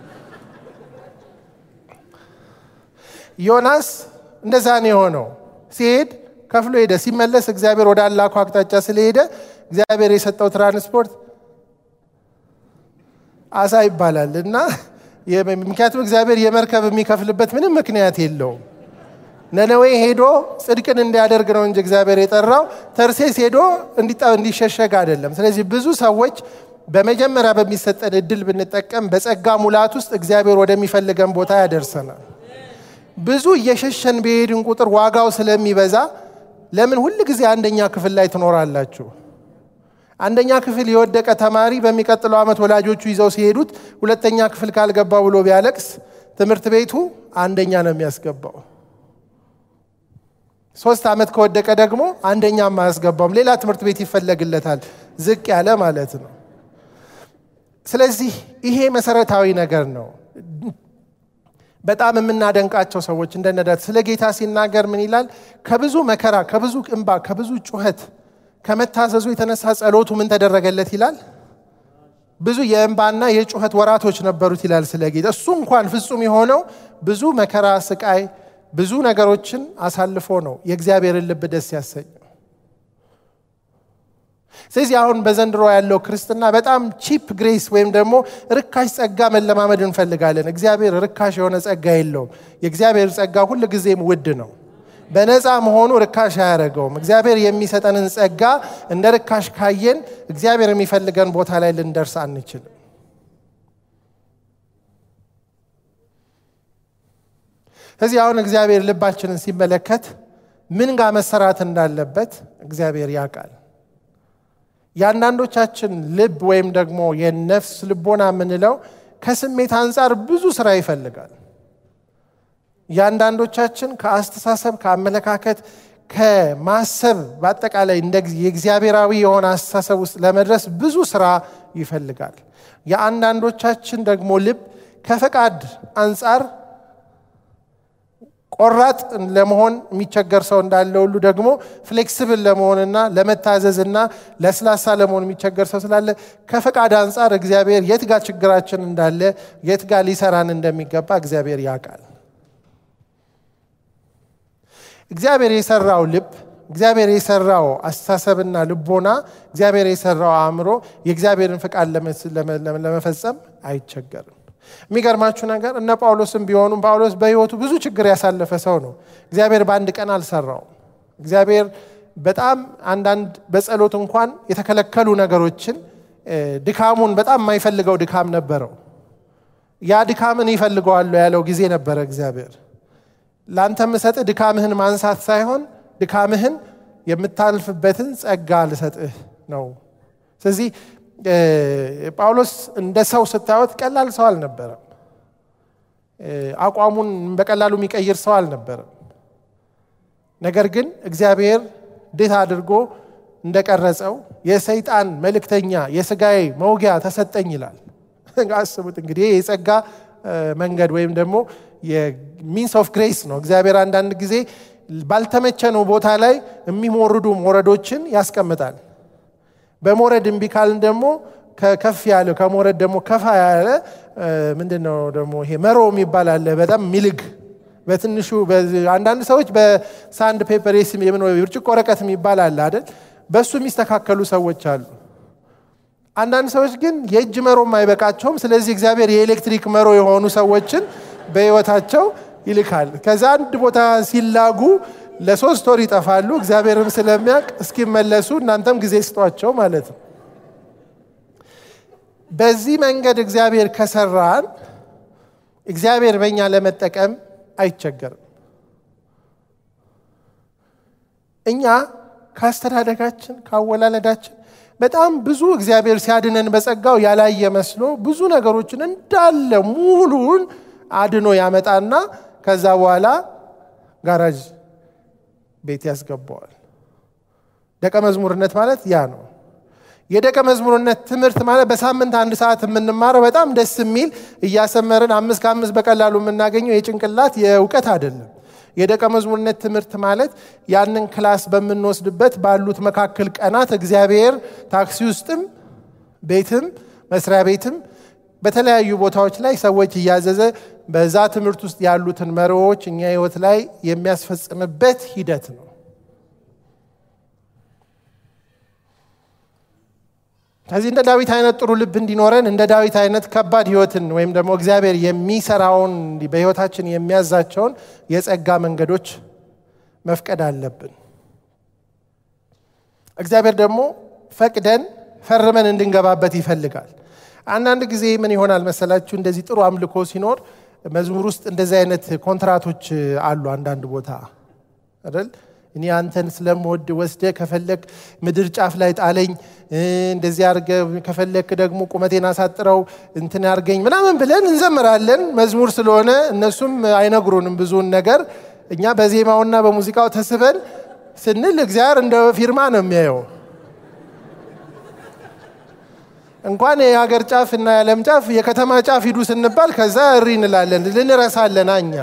ዮናስ እንደዛ ነው የሆነው። ሲሄድ ከፍሎ ሄደ። ሲመለስ እግዚአብሔር ወደ አላኩ አቅጣጫ ስለሄደ እግዚአብሔር የሰጠው ትራንስፖርት አሳ ይባላል እና ምክንያቱም እግዚአብሔር የመርከብ የሚከፍልበት ምንም ምክንያት የለውም። ነነዌ ሄዶ ጽድቅን እንዲያደርግ ነው እንጂ እግዚአብሔር የጠራው ተርሴስ ሄዶ እንዲሸሸግ አይደለም። ስለዚህ ብዙ ሰዎች በመጀመሪያ በሚሰጠን እድል ብንጠቀም በጸጋ ሙላት ውስጥ እግዚአብሔር ወደሚፈልገን ቦታ ያደርሰናል። ብዙ እየሸሸን በሄድን ቁጥር ዋጋው ስለሚበዛ ለምን ሁል ጊዜ አንደኛ ክፍል ላይ ትኖራላችሁ? አንደኛ ክፍል የወደቀ ተማሪ በሚቀጥለው ዓመት ወላጆቹ ይዘው ሲሄዱት ሁለተኛ ክፍል ካልገባ ብሎ ቢያለቅስ ትምህርት ቤቱ አንደኛ ነው የሚያስገባው። ሶስት ዓመት ከወደቀ ደግሞ አንደኛም አያስገባውም። ሌላ ትምህርት ቤት ይፈለግለታል፣ ዝቅ ያለ ማለት ነው። ስለዚህ ይሄ መሰረታዊ ነገር ነው። በጣም የምናደንቃቸው ሰዎች እንደነዳት ስለ ጌታ ሲናገር ምን ይላል? ከብዙ መከራ፣ ከብዙ እንባ፣ ከብዙ ጩኸት ከመታዘዙ የተነሳ ጸሎቱ ምን ተደረገለት ይላል? ብዙ የእንባና የጩኸት ወራቶች ነበሩት ይላል ስለ ጌታ። እሱ እንኳን ፍጹም የሆነው ብዙ መከራ፣ ስቃይ፣ ብዙ ነገሮችን አሳልፎ ነው የእግዚአብሔርን ልብ ደስ ያሰኘው። ስለዚህ አሁን በዘንድሮ ያለው ክርስትና በጣም ቺፕ ግሬስ ወይም ደግሞ ርካሽ ጸጋ መለማመድ እንፈልጋለን። እግዚአብሔር ርካሽ የሆነ ጸጋ የለውም። የእግዚአብሔር ጸጋ ሁል ጊዜም ውድ ነው። በነፃ መሆኑ ርካሽ አያደርገውም። እግዚአብሔር የሚሰጠንን ጸጋ እንደ ርካሽ ካየን እግዚአብሔር የሚፈልገን ቦታ ላይ ልንደርስ አንችልም። ስለዚህ አሁን እግዚአብሔር ልባችንን ሲመለከት ምን ጋር መሰራት እንዳለበት እግዚአብሔር ያውቃል። የአንዳንዶቻችን ልብ ወይም ደግሞ የነፍስ ልቦና የምንለው ከስሜት አንጻር ብዙ ስራ ይፈልጋል። የአንዳንዶቻችን ከአስተሳሰብ ከአመለካከት ከማሰብ በአጠቃላይ እንደ የእግዚአብሔራዊ የሆነ አስተሳሰብ ውስጥ ለመድረስ ብዙ ስራ ይፈልጋል። የአንዳንዶቻችን ደግሞ ልብ ከፈቃድ አንጻር ቆራጥ ለመሆን የሚቸገር ሰው እንዳለ ሁሉ ደግሞ ፍሌክስብል ለመሆንና ለመታዘዝና ለስላሳ ለመሆን የሚቸገር ሰው ስላለ ከፈቃድ አንጻር እግዚአብሔር የት ጋር ችግራችን እንዳለ የት ጋር ሊሰራን እንደሚገባ እግዚአብሔር ያውቃል። እግዚአብሔር የሰራው ልብ እግዚአብሔር የሰራው አስተሳሰብና ልቦና እግዚአብሔር የሰራው አእምሮ የእግዚአብሔርን ፍቃድ ለመፈጸም አይቸገርም። የሚገርማችሁ ነገር እነ ጳውሎስም ቢሆኑም ጳውሎስ በሕይወቱ ብዙ ችግር ያሳለፈ ሰው ነው። እግዚአብሔር በአንድ ቀን አልሰራውም። እግዚአብሔር በጣም አንዳንድ በጸሎት እንኳን የተከለከሉ ነገሮችን ድካሙን በጣም የማይፈልገው ድካም ነበረው። ያ ድካምን ይፈልገዋለሁ ያለው ጊዜ ነበረ እግዚአብሔር ለአንተ የምሰጥህ ድካምህን ማንሳት ሳይሆን ድካምህን የምታልፍበትን ጸጋ ልሰጥህ ነው። ስለዚህ ጳውሎስ እንደ ሰው ስታዩት ቀላል ሰው አልነበረም። አቋሙን በቀላሉ የሚቀይር ሰው አልነበረም። ነገር ግን እግዚአብሔር እንዴት አድርጎ እንደቀረጸው የሰይጣን መልእክተኛ የስጋዬ መውጊያ ተሰጠኝ ይላል። አስቡት እንግዲህ የጸጋ መንገድ ወይም ደግሞ የሚንስ ኦፍ ግሬስ ነው። እግዚአብሔር አንዳንድ ጊዜ ባልተመቸነው ቦታ ላይ የሚሞርዱ ሞረዶችን ያስቀምጣል። በሞረድ እምቢ ካልን ደግሞ ከፍ ያለ ከሞረድ ደግሞ ከፋ ያለ ምንድን ነው ደግሞ ይሄ መሮ የሚባል አለ። በጣም ሚልግ በትንሹ አንዳንድ ሰዎች በሳንድ ፔፐር ብርጭቆ ወረቀት የሚባል አለ አይደል? በእሱ የሚስተካከሉ ሰዎች አሉ። አንዳንድ ሰዎች ግን የእጅ መሮም አይበቃቸውም። ስለዚህ እግዚአብሔር የኤሌክትሪክ መሮ የሆኑ ሰዎችን በሕይወታቸው ይልካል። ከዛ አንድ ቦታ ሲላጉ ለሶስት ወር ይጠፋሉ። እግዚአብሔርም ስለሚያውቅ እስኪመለሱ እናንተም ጊዜ ስጧቸው ማለት ነው። በዚህ መንገድ እግዚአብሔር ከሰራን እግዚአብሔር በእኛ ለመጠቀም አይቸገርም። እኛ ከአስተዳደጋችን ከአወላለዳችን በጣም ብዙ እግዚአብሔር ሲያድነን በጸጋው ያላየ መስሎ ብዙ ነገሮችን እንዳለ ሙሉውን አድኖ ያመጣና ከዛ በኋላ ጋራጅ ቤት ያስገባዋል። ደቀ መዝሙርነት ማለት ያ ነው። የደቀ መዝሙርነት ትምህርት ማለት በሳምንት አንድ ሰዓት የምንማረው በጣም ደስ የሚል እያሰመርን አምስት ከአምስት በቀላሉ የምናገኘው የጭንቅላት የእውቀት አይደለም። የደቀ መዝሙርነት ትምህርት ማለት ያንን ክላስ በምንወስድበት ባሉት መካከል ቀናት እግዚአብሔር ታክሲ ውስጥም ቤትም መስሪያ ቤትም በተለያዩ ቦታዎች ላይ ሰዎች እያዘዘ በዛ ትምህርት ውስጥ ያሉትን መሪዎች እኛ ህይወት ላይ የሚያስፈጽምበት ሂደት ነው። ከዚህ እንደ ዳዊት አይነት ጥሩ ልብ እንዲኖረን እንደ ዳዊት አይነት ከባድ ህይወትን ወይም ደግሞ እግዚአብሔር የሚሰራውን በህይወታችን የሚያዛቸውን የጸጋ መንገዶች መፍቀድ አለብን። እግዚአብሔር ደግሞ ፈቅደን ፈርመን እንድንገባበት ይፈልጋል። አንዳንድ ጊዜ ምን ይሆናል መሰላችሁ? እንደዚህ ጥሩ አምልኮ ሲኖር መዝሙር ውስጥ እንደዚህ አይነት ኮንትራቶች አሉ። አንዳንድ ቦታ አይደል እኔ አንተን ስለምወድ ወስደ ከፈለክ ምድር ጫፍ ላይ ጣለኝ፣ እንደዚህ አርገ ከፈለክ ደግሞ ቁመቴን አሳጥረው እንትን ያርገኝ ምናምን ብለን እንዘምራለን። መዝሙር ስለሆነ እነሱም አይነግሩንም ብዙውን ነገር። እኛ በዜማውና በሙዚቃው ተስበን ስንል እግዚአብሔር እንደ ፊርማ ነው የሚያየው። እንኳን የሀገር ጫፍ እና የዓለም ጫፍ የከተማ ጫፍ ሂዱ ስንባል ከዛ እሪ እንላለን። ልንረሳለን እኛ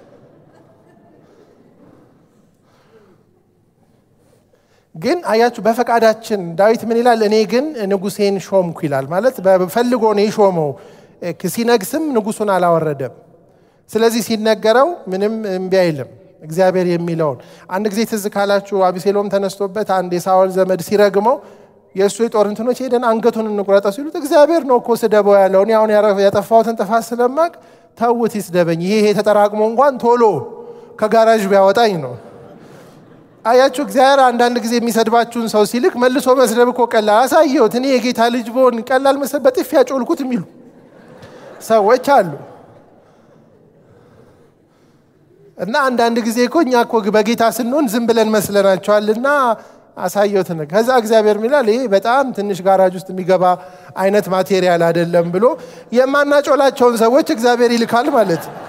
ግን አያችሁ፣ በፈቃዳችን ዳዊት ምን ይላል? እኔ ግን ንጉሴን ሾምኩ ይላል። ማለት ፈልጎ ነው የሾመው። ሲነግስም ንጉሱን አላወረደም። ስለዚህ ሲነገረው ምንም እምቢ አይልም። እግዚአብሔር የሚለውን አንድ ጊዜ ትዝ ካላችሁ አቢሴሎም ተነስቶበት አንድ የሳኦል ዘመድ ሲረግመው የእሱ የጦር እንትኖች ሄደን አንገቱን እንቁረጠው ሲሉት እግዚአብሔር ነው እኮ ስደበው ያለው እኔ አሁን ያጠፋሁትን ጥፋት ስለማቅ ተውት ይስደበኝ፣ ይሄ ተጠራቅሞ እንኳን ቶሎ ከጋራዥ ቢያወጣኝ ነው። አያችሁ እግዚአብሔር አንዳንድ ጊዜ የሚሰድባችሁን ሰው ሲልክ መልሶ መስደብ እኮ ቀላል አሳየሁት እኔ የጌታ ልጅ ብሆን ቀላል መሰል በጥፊ ያጮልኩት የሚሉ ሰዎች አሉ። እና አንዳንድ ጊዜ እኮ እኛ እኮ በጌታ ስንሆን ዝም ብለን መስለናቸዋልና አሳየሁት። ከዛ እግዚአብሔር ሚላል ይሄ በጣም ትንሽ ጋራጅ ውስጥ የሚገባ አይነት ማቴሪያል አይደለም ብሎ የማናጮላቸውን ሰዎች እግዚአብሔር ይልካል ማለት ነው።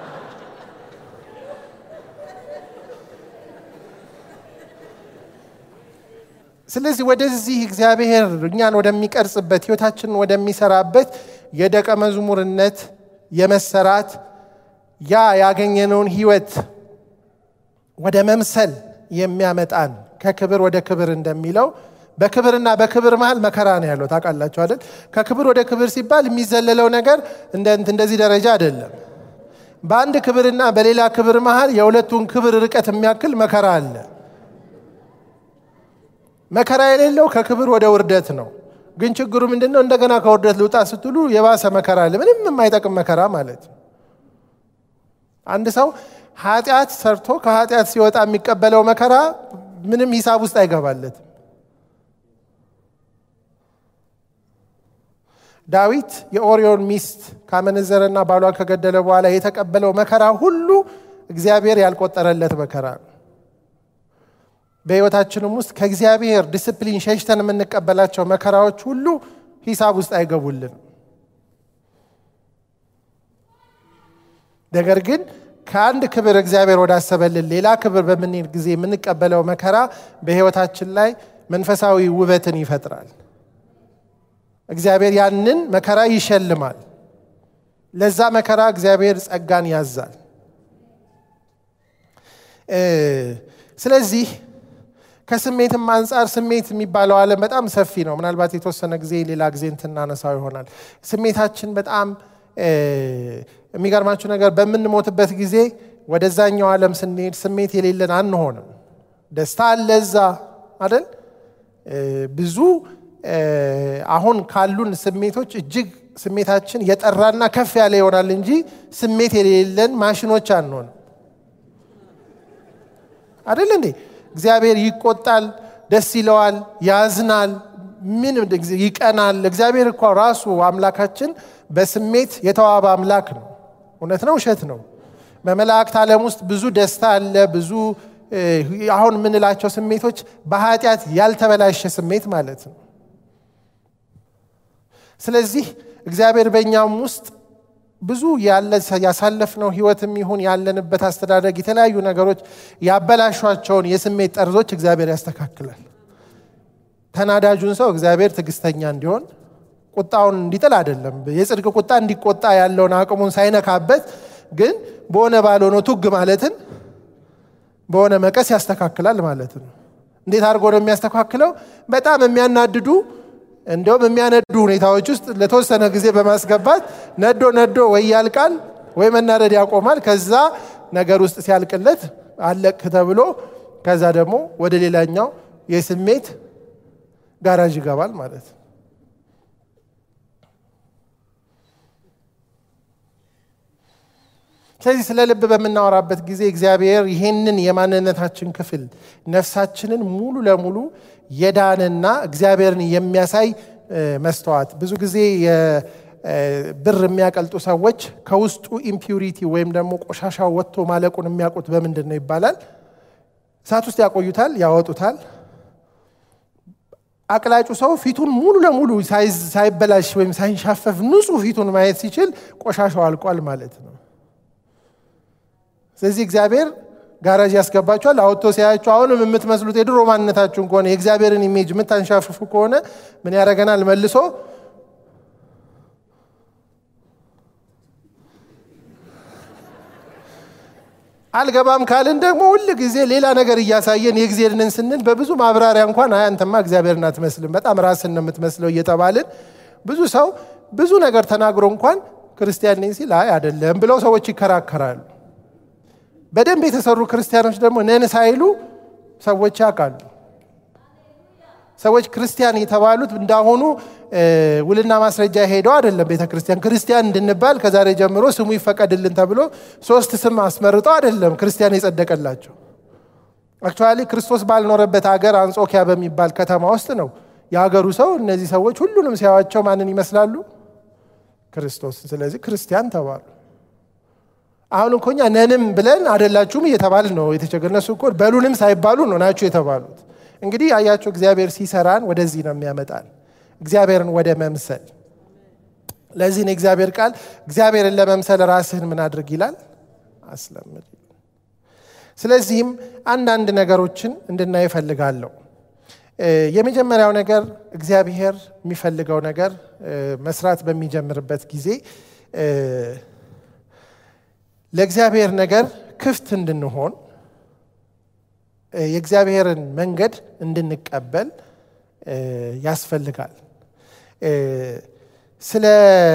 ስለዚህ ወደዚህ እግዚአብሔር እኛን ወደሚቀርጽበት ህይወታችንን ወደሚሰራበት የደቀ መዝሙርነት የመሰራት ያ ያገኘነውን ህይወት ወደ መምሰል የሚያመጣን ከክብር ወደ ክብር እንደሚለው በክብርና በክብር መሀል መከራ ነው ያለው። ታውቃላችሁ አይደል? ከክብር ወደ ክብር ሲባል የሚዘለለው ነገር እንደዚህ ደረጃ አይደለም። በአንድ ክብርና በሌላ ክብር መሀል የሁለቱን ክብር ርቀት የሚያክል መከራ አለ። መከራ የሌለው ከክብር ወደ ውርደት ነው። ግን ችግሩ ምንድን ነው? እንደገና ከውርደት ልውጣ ስትሉ የባሰ መከራ አለ። ምንም የማይጠቅም መከራ ማለት ነው። አንድ ሰው ኃጢአት ሰርቶ ከኃጢአት ሲወጣ የሚቀበለው መከራ ምንም ሂሳብ ውስጥ አይገባለትም። ዳዊት የኦሪዮን ሚስት ካመነዘረና ባሏን ከገደለ በኋላ የተቀበለው መከራ ሁሉ እግዚአብሔር ያልቆጠረለት መከራ ነው። በሕይወታችንም ውስጥ ከእግዚአብሔር ዲስፕሊን ሸሽተን የምንቀበላቸው መከራዎች ሁሉ ሂሳብ ውስጥ አይገቡልንም። ነገር ግን ከአንድ ክብር እግዚአብሔር ወዳሰበልን ሌላ ክብር በምንሄድ ጊዜ የምንቀበለው መከራ በሕይወታችን ላይ መንፈሳዊ ውበትን ይፈጥራል። እግዚአብሔር ያንን መከራ ይሸልማል። ለዛ መከራ እግዚአብሔር ጸጋን ያዛል። ስለዚህ ከስሜትም አንጻር ስሜት የሚባለው ዓለም በጣም ሰፊ ነው። ምናልባት የተወሰነ ጊዜ ሌላ ጊዜ እንትናነሳው ይሆናል። ስሜታችን በጣም የሚገርማችሁ ነገር በምንሞትበት ጊዜ ወደዛኛው ዓለም ስንሄድ ስሜት የሌለን አንሆንም። ደስታ አለ እዛ አይደል? ብዙ አሁን ካሉን ስሜቶች እጅግ ስሜታችን የጠራና ከፍ ያለ ይሆናል እንጂ ስሜት የሌለን ማሽኖች አንሆንም። አይደል እንዴ? እግዚአብሔር ይቆጣል፣ ደስ ይለዋል፣ ያዝናል፣ ምን ይቀናል። እግዚአብሔር እኮ ራሱ አምላካችን በስሜት የተዋበ አምላክ ነው። እውነት ነው፣ ውሸት ነው? በመላእክት ዓለም ውስጥ ብዙ ደስታ አለ። ብዙ አሁን የምንላቸው ስሜቶች በኃጢአት ያልተበላሸ ስሜት ማለት ነው። ስለዚህ እግዚአብሔር በእኛም ውስጥ ብዙ ያሳለፍነው ህይወትም ይሁን ያለንበት አስተዳደግ የተለያዩ ነገሮች ያበላሿቸውን የስሜት ጠርዞች እግዚአብሔር ያስተካክላል። ተናዳጁን ሰው እግዚአብሔር ትዕግስተኛ እንዲሆን ቁጣውን እንዲጥል አይደለም፣ የጽድቅ ቁጣ እንዲቆጣ ያለውን አቅሙን ሳይነካበት፣ ግን በሆነ ባልሆነ ቱግ ማለትን በሆነ መቀስ ያስተካክላል ማለት ነው። እንዴት አድርጎ ነው የሚያስተካክለው? በጣም የሚያናድዱ እንዲሁም የሚያነዱ ሁኔታዎች ውስጥ ለተወሰነ ጊዜ በማስገባት ነዶ ነዶ ወይ ያልቃል ወይ መናደድ ያቆማል። ከዛ ነገር ውስጥ ሲያልቅለት አለቅ ተብሎ ከዛ ደግሞ ወደ ሌላኛው የስሜት ጋራዥ ይገባል ማለት ነው። ስለዚህ ስለ ልብ በምናወራበት ጊዜ እግዚአብሔር ይሄንን የማንነታችን ክፍል ነፍሳችንን ሙሉ ለሙሉ የዳንና እግዚአብሔርን የሚያሳይ መስተዋት ብዙ ጊዜ ብር የሚያቀልጡ ሰዎች ከውስጡ ኢምፒዩሪቲ ወይም ደግሞ ቆሻሻው ወጥቶ ማለቁን የሚያውቁት በምንድን ነው ይባላል። እሳት ውስጥ ያቆዩታል፣ ያወጡታል። አቅላጩ ሰው ፊቱን ሙሉ ለሙሉ ሳይበላሽ ወይም ሳይንሻፈፍ ንጹህ ፊቱን ማየት ሲችል ቆሻሻው አልቋል ማለት ነው። ስለዚህ እግዚአብሔር ጋራዥ ያስገባችኋል። አውጥቶ ሲያያችሁ አሁንም የምትመስሉት የድሮ ማንነታችሁን ከሆነ የእግዚአብሔርን ኢሜጅ የምታንሻፍፉ ከሆነ ምን ያደርገናል? መልሶ አልገባም ካልን ደግሞ ሁል ጊዜ ሌላ ነገር እያሳየን የእግዚአብሔርን ስንል በብዙ ማብራሪያ እንኳን አይ አንተማ እግዚአብሔርን አትመስልም፣ በጣም ራስን ነው የምትመስለው እየተባልን ብዙ ሰው ብዙ ነገር ተናግሮ እንኳን ክርስቲያን ነኝ ሲል አይ አይደለም ብለው ሰዎች ይከራከራሉ። በደንብ የተሰሩ ክርስቲያኖች ደግሞ ነን ሳይሉ ሰዎች ያውቃሉ። ሰዎች ክርስቲያን የተባሉት እንዳሁኑ ውልና ማስረጃ ሄደው አይደለም። ቤተ ክርስቲያን ክርስቲያን እንድንባል ከዛሬ ጀምሮ ስሙ ይፈቀድልን ተብሎ ሶስት ስም አስመርጠው አይደለም ክርስቲያን የጸደቀላቸው። አክቹዋሊ ክርስቶስ ባልኖረበት ሀገር አንጾኪያ በሚባል ከተማ ውስጥ ነው የሀገሩ ሰው። እነዚህ ሰዎች ሁሉንም ሲያዋቸው ማንን ይመስላሉ? ክርስቶስን። ስለዚህ ክርስቲያን ተባሉ። አሁን እኮ እኛ ነንም ብለን አደላችሁም እየተባል ነው የተቸገር። እነሱ እኮ በሉንም ሳይባሉ ነው ናችሁ የተባሉት። እንግዲህ አያቸው እግዚአብሔር ሲሰራን ወደዚህ ነው የሚያመጣን፣ እግዚአብሔርን ወደ መምሰል። ለዚህ ነው እግዚአብሔር ቃል እግዚአብሔርን ለመምሰል ራስህን ምን አድርግ ይላል? አስለምድ። ስለዚህም አንዳንድ ነገሮችን እንድናይ እፈልጋለሁ። የመጀመሪያው ነገር እግዚአብሔር የሚፈልገው ነገር መስራት በሚጀምርበት ጊዜ ለእግዚአብሔር ነገር ክፍት እንድንሆን የእግዚአብሔርን መንገድ እንድንቀበል ያስፈልጋል። ስለ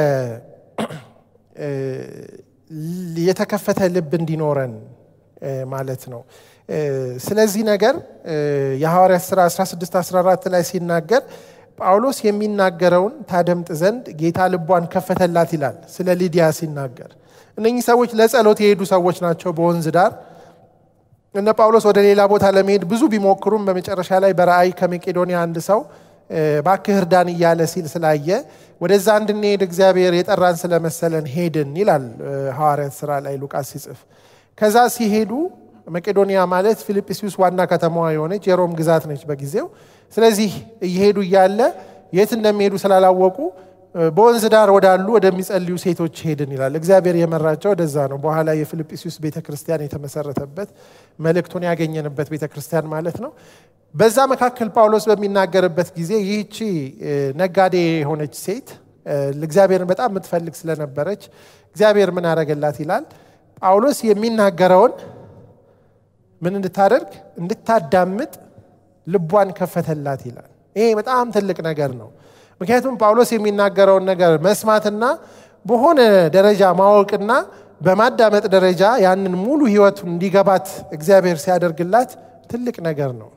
የተከፈተ ልብ እንዲኖረን ማለት ነው። ስለዚህ ነገር የሐዋርያት ሥራ 16 14 ላይ ሲናገር ጳውሎስ የሚናገረውን ታደምጥ ዘንድ ጌታ ልቧን ከፈተላት ይላል። ስለ ሊዲያ ሲናገር እነኚህ ሰዎች ለጸሎት የሄዱ ሰዎች ናቸው በወንዝ ዳር። እነ ጳውሎስ ወደ ሌላ ቦታ ለመሄድ ብዙ ቢሞክሩም በመጨረሻ ላይ በራእይ ከመቄዶንያ አንድ ሰው እባክህ እርዳን እያለ ሲል ስላየ ወደዛ እንድንሄድ እግዚአብሔር የጠራን ስለመሰለን ሄድን ይላል ሐዋርያት ሥራ ላይ ሉቃስ ሲጽፍ። ከዛ ሲሄዱ መቄዶንያ ማለት ፊልጵስዩስ ዋና ከተማዋ የሆነች የሮም ግዛት ነች በጊዜው። ስለዚህ እየሄዱ እያለ የት እንደሚሄዱ ስላላወቁ በወንዝ ዳር ወዳሉ ወደሚጸልዩ ሴቶች ሄድን ይላል። እግዚአብሔር የመራቸው ወደዛ ነው። በኋላ የፊልጵስዩስ ቤተ ክርስቲያን የተመሰረተበት መልእክቱን ያገኘንበት ቤተ ክርስቲያን ማለት ነው። በዛ መካከል ጳውሎስ በሚናገርበት ጊዜ ይህቺ ነጋዴ የሆነች ሴት እግዚአብሔርን በጣም የምትፈልግ ስለነበረች እግዚአብሔር ምን አደረገላት ይላል ጳውሎስ የሚናገረውን ምን እንድታደርግ እንድታዳምጥ ልቧን ከፈተላት ይላል። ይሄ በጣም ትልቅ ነገር ነው። ምክንያቱም ጳውሎስ የሚናገረውን ነገር መስማትና በሆነ ደረጃ ማወቅና በማዳመጥ ደረጃ ያንን ሙሉ ሕይወቱን እንዲገባት እግዚአብሔር ሲያደርግላት ትልቅ ነገር ነው።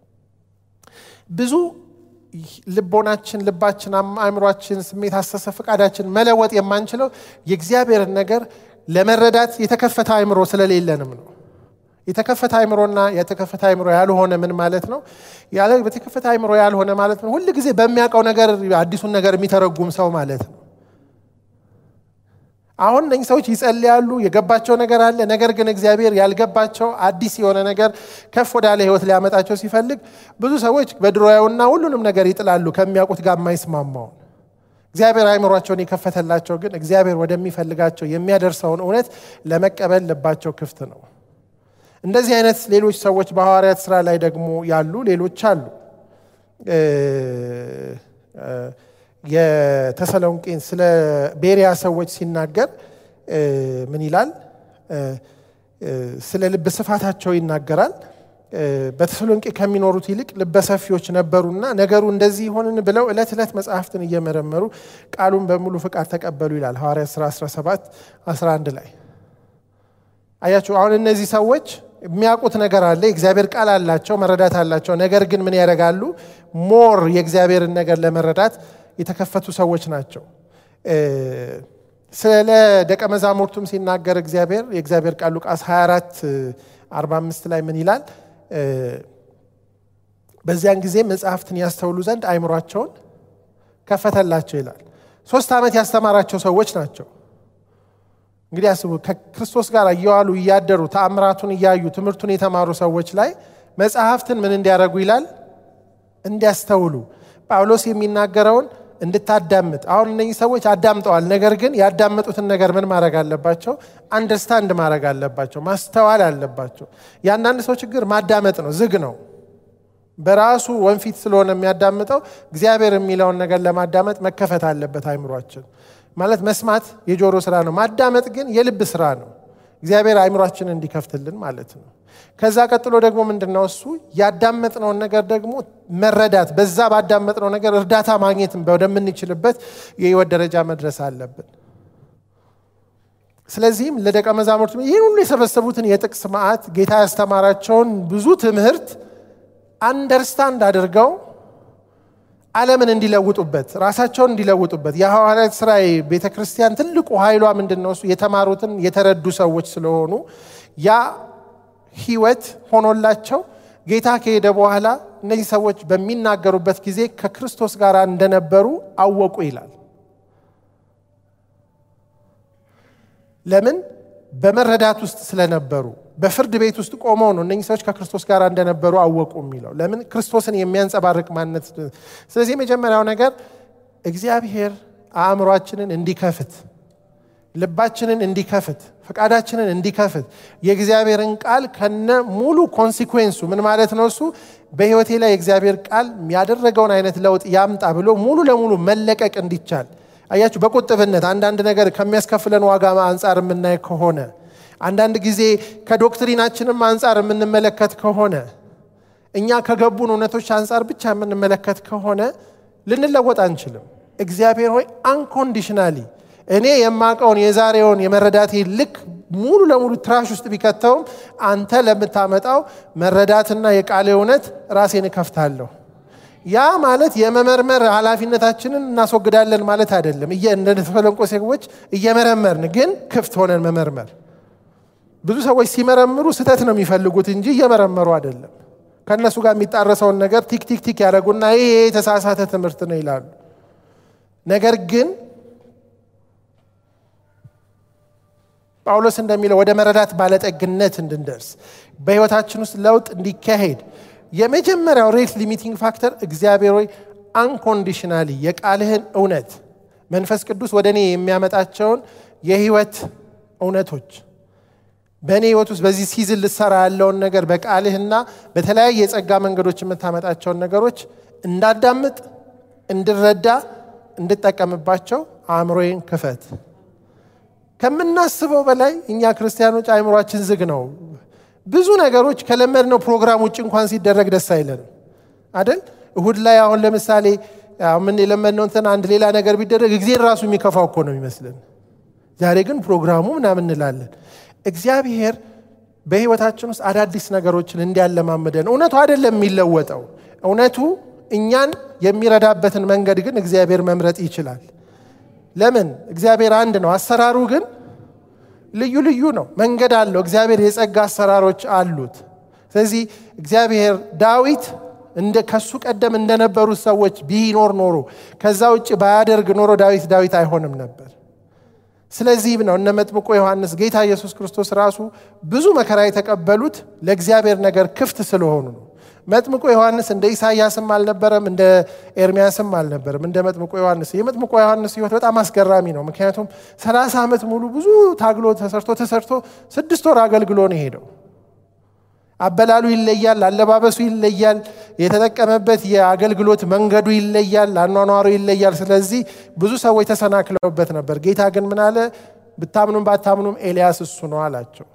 ብዙ ልቦናችን፣ ልባችን፣ አእምሯችን፣ ስሜት፣ አስተሳሰብ፣ ፈቃዳችን መለወጥ የማንችለው የእግዚአብሔርን ነገር ለመረዳት የተከፈተ አእምሮ ስለሌለንም ነው። የተከፈተ አእምሮና የተከፈተ አእምሮ ያልሆነ ምን ማለት ነው? የተከፈተ አእምሮ ያልሆነ ማለት ነው ሁል ጊዜ በሚያውቀው ነገር አዲሱን ነገር የሚተረጉም ሰው ማለት ነው። አሁን እነኝህ ሰዎች ይጸልያሉ፣ የገባቸው ነገር አለ። ነገር ግን እግዚአብሔር ያልገባቸው አዲስ የሆነ ነገር ከፍ ወዳለ ሕይወት ሊያመጣቸው ሲፈልግ ብዙ ሰዎች በድሮያውና ሁሉንም ነገር ይጥላሉ ከሚያውቁት ጋር የማይስማማውን እግዚአብሔር አእምሯቸውን የከፈተላቸው ግን እግዚአብሔር ወደሚፈልጋቸው የሚያደርሰውን እውነት ለመቀበል ልባቸው ክፍት ነው። እንደዚህ አይነት ሌሎች ሰዎች በሐዋርያት ስራ ላይ ደግሞ ያሉ ሌሎች አሉ። የተሰሎንቄን ስለ ቤሪያ ሰዎች ሲናገር ምን ይላል? ስለ ልብ ስፋታቸው ይናገራል። በተሰሎንቄ ከሚኖሩት ይልቅ ልበሰፊዎች ነበሩና ነገሩ እንደዚህ ይሆንን ብለው ዕለት ዕለት መጽሐፍትን እየመረመሩ ቃሉን በሙሉ ፍቃድ ተቀበሉ ይላል ሐዋርያት ሥራ 17 11 ላይ አያችሁ። አሁን እነዚህ ሰዎች የሚያውቁት ነገር አለ፣ የእግዚአብሔር ቃል አላቸው፣ መረዳት አላቸው። ነገር ግን ምን ያደርጋሉ? ሞር የእግዚአብሔርን ነገር ለመረዳት የተከፈቱ ሰዎች ናቸው። ስለ ደቀ መዛሙርቱም ሲናገር እግዚአብሔር የእግዚአብሔር ቃል ሉቃስ 24 45 ላይ ምን ይላል? በዚያን ጊዜ መጽሐፍትን ያስተውሉ ዘንድ አይምሯቸውን ከፈተላቸው ይላል። ሶስት ዓመት ያስተማራቸው ሰዎች ናቸው። እንግዲህ አስቡ፣ ከክርስቶስ ጋር እየዋሉ እያደሩ ተአምራቱን እያዩ ትምህርቱን የተማሩ ሰዎች ላይ መጽሐፍትን ምን እንዲያደርጉ ይላል? እንዲያስተውሉ። ጳውሎስ የሚናገረውን እንድታዳምጥ። አሁን እነዚህ ሰዎች አዳምጠዋል። ነገር ግን ያዳመጡትን ነገር ምን ማድረግ አለባቸው? አንደርስታንድ ማድረግ አለባቸው፣ ማስተዋል አለባቸው። የአንዳንድ ሰው ችግር ማዳመጥ ነው፣ ዝግ ነው። በራሱ ወንፊት ስለሆነ የሚያዳምጠው እግዚአብሔር የሚለውን ነገር ለማዳመጥ መከፈት አለበት አይምሯችን። ማለት መስማት የጆሮ ስራ ነው፣ ማዳመጥ ግን የልብ ስራ ነው። እግዚአብሔር አይምሯችንን እንዲከፍትልን ማለት ነው። ከዛ ቀጥሎ ደግሞ ምንድን ነው እሱ ያዳመጥነውን ነገር ደግሞ መረዳት፣ በዛ ባዳመጥነው ነገር እርዳታ ማግኘት ወደምንችልበት የህይወት ደረጃ መድረስ አለብን። ስለዚህም ለደቀ መዛሙርት ይህን ሁሉ የሰበሰቡትን የጥቅስ መዓት ጌታ ያስተማራቸውን ብዙ ትምህርት አንደርስታንድ አድርገው ዓለምን እንዲለውጡበት ራሳቸውን እንዲለውጡበት የሐዋርያት ሥራ ቤተ ክርስቲያን ትልቁ ኃይሏ ምንድን ነው? እሱ የተማሩትን የተረዱ ሰዎች ስለሆኑ ያ ህይወት ሆኖላቸው ጌታ ከሄደ በኋላ እነዚህ ሰዎች በሚናገሩበት ጊዜ ከክርስቶስ ጋር እንደነበሩ አወቁ ይላል። ለምን? በመረዳት ውስጥ ስለነበሩ በፍርድ ቤት ውስጥ ቆመው ነው እነኚህ ሰዎች ከክርስቶስ ጋር እንደነበሩ አወቁ የሚለው። ለምን? ክርስቶስን የሚያንጸባርቅ ማንነት። ስለዚህ የመጀመሪያው ነገር እግዚአብሔር አእምሯችንን እንዲከፍት፣ ልባችንን እንዲከፍት፣ ፈቃዳችንን እንዲከፍት የእግዚአብሔርን ቃል ከነ ሙሉ ኮንሲኩዌንሱ ምን ማለት ነው? እሱ በህይወቴ ላይ የእግዚአብሔር ቃል ያደረገውን አይነት ለውጥ ያምጣ ብሎ ሙሉ ለሙሉ መለቀቅ እንዲቻል አያችሁ። በቁጥብነት አንዳንድ ነገር ከሚያስከፍለን ዋጋ አንጻር የምናይ ከሆነ አንዳንድ ጊዜ ከዶክትሪናችንም አንጻር የምንመለከት ከሆነ እኛ ከገቡን እውነቶች አንጻር ብቻ የምንመለከት ከሆነ ልንለወጥ አንችልም። እግዚአብሔር ሆይ አንኮንዲሽናሊ እኔ የማውቀውን የዛሬውን የመረዳቴ ልክ ሙሉ ለሙሉ ትራሽ ውስጥ ቢከተውም አንተ ለምታመጣው መረዳትና የቃል እውነት ራሴን እከፍታለሁ። ያ ማለት የመመርመር ኃላፊነታችንን እናስወግዳለን ማለት አይደለም። እንደ ተሰሎንቄ ሰዎች እየመረመርን ግን ክፍት ሆነን መመርመር ብዙ ሰዎች ሲመረምሩ ስህተት ነው የሚፈልጉት እንጂ እየመረመሩ አይደለም። ከእነሱ ጋር የሚጣረሰውን ነገር ቲክ ቲክ ቲክ ያደረጉና ይህ የተሳሳተ ትምህርት ነው ይላሉ። ነገር ግን ጳውሎስ እንደሚለው ወደ መረዳት ባለጠግነት እንድንደርስ በሕይወታችን ውስጥ ለውጥ እንዲካሄድ የመጀመሪያው ሬት ሊሚቲንግ ፋክተር እግዚአብሔር ሆይ አንኮንዲሽናሊ የቃልህን እውነት መንፈስ ቅዱስ ወደ እኔ የሚያመጣቸውን የህይወት እውነቶች በእኔ ህይወት ውስጥ በዚህ ሲዝን ልሰራ ያለውን ነገር በቃልህና በተለያየ የጸጋ መንገዶች የምታመጣቸውን ነገሮች እንዳዳምጥ፣ እንድረዳ፣ እንድጠቀምባቸው አእምሮዬን ክፈት። ከምናስበው በላይ እኛ ክርስቲያኖች አእምሯችን ዝግ ነው። ብዙ ነገሮች ከለመድነው ፕሮግራም ውጭ እንኳን ሲደረግ ደስ አይለንም አደል? እሁድ ላይ አሁን ለምሳሌ ምን የለመድነው እንትን አንድ ሌላ ነገር ቢደረግ ጊዜን ራሱ የሚከፋው እኮ ነው የሚመስለን። ዛሬ ግን ፕሮግራሙ ምናምን እንላለን። እግዚአብሔር በህይወታችን ውስጥ አዳዲስ ነገሮችን እንዲያለማምደን እውነቱ አይደለም የሚለወጠው። እውነቱ እኛን የሚረዳበትን መንገድ ግን እግዚአብሔር መምረጥ ይችላል። ለምን? እግዚአብሔር አንድ ነው። አሰራሩ ግን ልዩ ልዩ ነው። መንገድ አለው። እግዚአብሔር የጸጋ አሰራሮች አሉት። ስለዚህ እግዚአብሔር ዳዊት እንደ ከሱ ቀደም እንደነበሩት ሰዎች ቢኖር ኖሮ ከዛ ውጭ ባያደርግ ኖሮ ዳዊት ዳዊት አይሆንም ነበር። ስለዚህም ነው እነ መጥምቆ ዮሐንስ ጌታ ኢየሱስ ክርስቶስ ራሱ ብዙ መከራ የተቀበሉት ለእግዚአብሔር ነገር ክፍት ስለሆኑ ነው። መጥምቆ ዮሐንስ እንደ ኢሳያስም አልነበረም፣ እንደ ኤርሚያስም አልነበረም፣ እንደ መጥምቆ ዮሐንስ። የመጥምቆ ዮሐንስ ሕይወት በጣም አስገራሚ ነው። ምክንያቱም ሰላሳ ዓመት ሙሉ ብዙ ታግሎ ተሰርቶ ተሰርቶ ስድስት ወር አገልግሎ ነው የሄደው። አበላሉ ይለያል፣ አለባበሱ ይለያል፣ የተጠቀመበት የአገልግሎት መንገዱ ይለያል፣ አኗኗሩ ይለያል። ስለዚህ ብዙ ሰዎች ተሰናክለውበት ነበር። ጌታ ግን ምን አለ? ብታምኑም ባታምኑም ኤልያስ እሱ ነው አላቸው።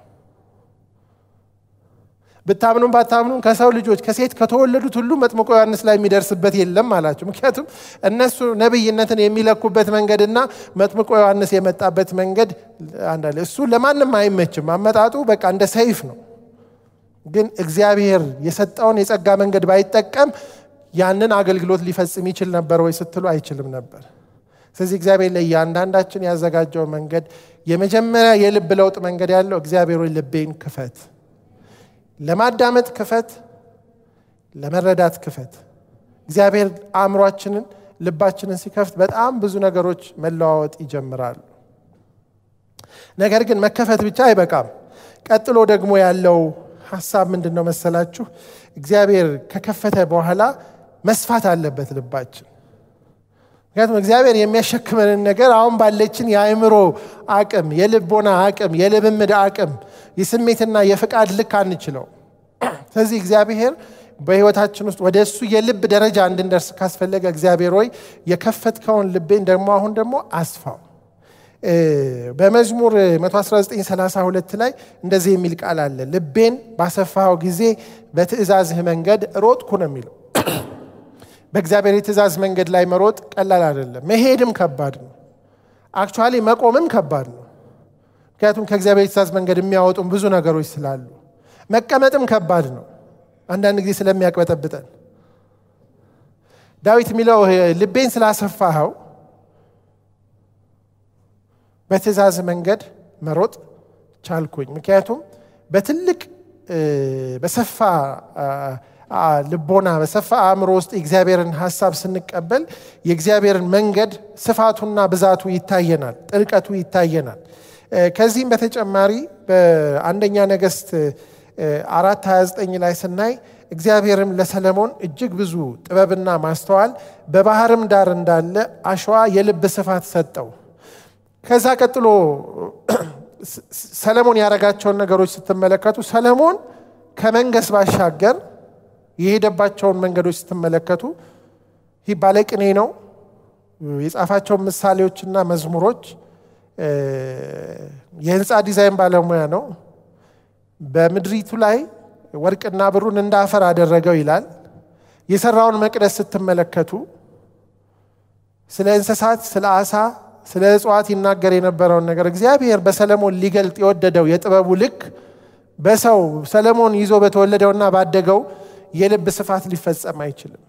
ብታምኑም ባታምኑም ከሰው ልጆች ከሴት ከተወለዱት ሁሉ መጥምቆ ዮሐንስ ላይ የሚደርስበት የለም አላቸው። ምክንያቱም እነሱ ነቢይነትን የሚለኩበት መንገድና መጥምቆ ዮሐንስ የመጣበት መንገድ አንዳለ እሱ ለማንም አይመችም። አመጣጡ በቃ እንደ ሰይፍ ነው። ግን እግዚአብሔር የሰጠውን የጸጋ መንገድ ባይጠቀም ያንን አገልግሎት ሊፈጽም ይችል ነበር ወይ ስትሉ አይችልም ነበር። ስለዚህ እግዚአብሔር ለእያንዳንዳችን ያዘጋጀው መንገድ የመጀመሪያ የልብ ለውጥ መንገድ ያለው እግዚአብሔር ሆይ ልቤን ክፈት፣ ለማዳመጥ ክፈት፣ ለመረዳት ክፈት። እግዚአብሔር አእምሯችንን ልባችንን ሲከፍት በጣም ብዙ ነገሮች መለዋወጥ ይጀምራሉ። ነገር ግን መከፈት ብቻ አይበቃም። ቀጥሎ ደግሞ ያለው ሀሳብ ምንድን ነው መሰላችሁ? እግዚአብሔር ከከፈተ በኋላ መስፋት አለበት ልባችን። ምክንያቱም እግዚአብሔር የሚያሸክመንን ነገር አሁን ባለችን የአእምሮ አቅም፣ የልቦና አቅም፣ የልምምድ አቅም፣ የስሜትና የፍቃድ ልክ አንችለው። ስለዚህ እግዚአብሔር በሕይወታችን ውስጥ ወደ እሱ የልብ ደረጃ እንድንደርስ ካስፈለገ እግዚአብሔር ሆይ የከፈትከውን ልቤን ደግሞ አሁን ደግሞ አስፋው። በመዝሙር 11932 ላይ እንደዚህ የሚል ቃል አለ። ልቤን ባሰፋኸው ጊዜ በትእዛዝህ መንገድ ሮጥኩ ነው የሚለው። በእግዚአብሔር የትእዛዝ መንገድ ላይ መሮጥ ቀላል አይደለም። መሄድም ከባድ ነው። አክቹዋሊ መቆምም ከባድ ነው። ምክንያቱም ከእግዚአብሔር የትእዛዝ መንገድ የሚያወጡም ብዙ ነገሮች ስላሉ፣ መቀመጥም ከባድ ነው። አንዳንድ ጊዜ ስለሚያቅበጠብጠን ዳዊት የሚለው ልቤን ስላሰፋኸው በትእዛዝ መንገድ መሮጥ ቻልኩኝ። ምክንያቱም በትልቅ በሰፋ ልቦና በሰፋ አእምሮ ውስጥ የእግዚአብሔርን ሀሳብ ስንቀበል የእግዚአብሔርን መንገድ ስፋቱና ብዛቱ ይታየናል፣ ጥልቀቱ ይታየናል። ከዚህም በተጨማሪ በአንደኛ ነገሥት አራት 29 ላይ ስናይ እግዚአብሔርም ለሰለሞን እጅግ ብዙ ጥበብና ማስተዋል በባህርም ዳር እንዳለ አሸዋ የልብ ስፋት ሰጠው። ከዛ ቀጥሎ ሰለሞን ያደረጋቸውን ነገሮች ስትመለከቱ ሰለሞን ከመንገስ ባሻገር የሄደባቸውን መንገዶች ስትመለከቱ ይህ ባለቅኔ ነው። የጻፋቸውን ምሳሌዎችና መዝሙሮች የህንፃ ዲዛይን ባለሙያ ነው። በምድሪቱ ላይ ወርቅና ብሩን እንደ አፈር አደረገው ይላል። የሰራውን መቅደስ ስትመለከቱ ስለ እንስሳት፣ ስለ አሳ፣ ስለ እጽዋት ይናገር የነበረውን ነገር እግዚአብሔር በሰለሞን ሊገልጥ የወደደው የጥበቡ ልክ በሰው ሰለሞን ይዞ በተወለደውና ባደገው የልብ ስፋት ሊፈጸም አይችልም።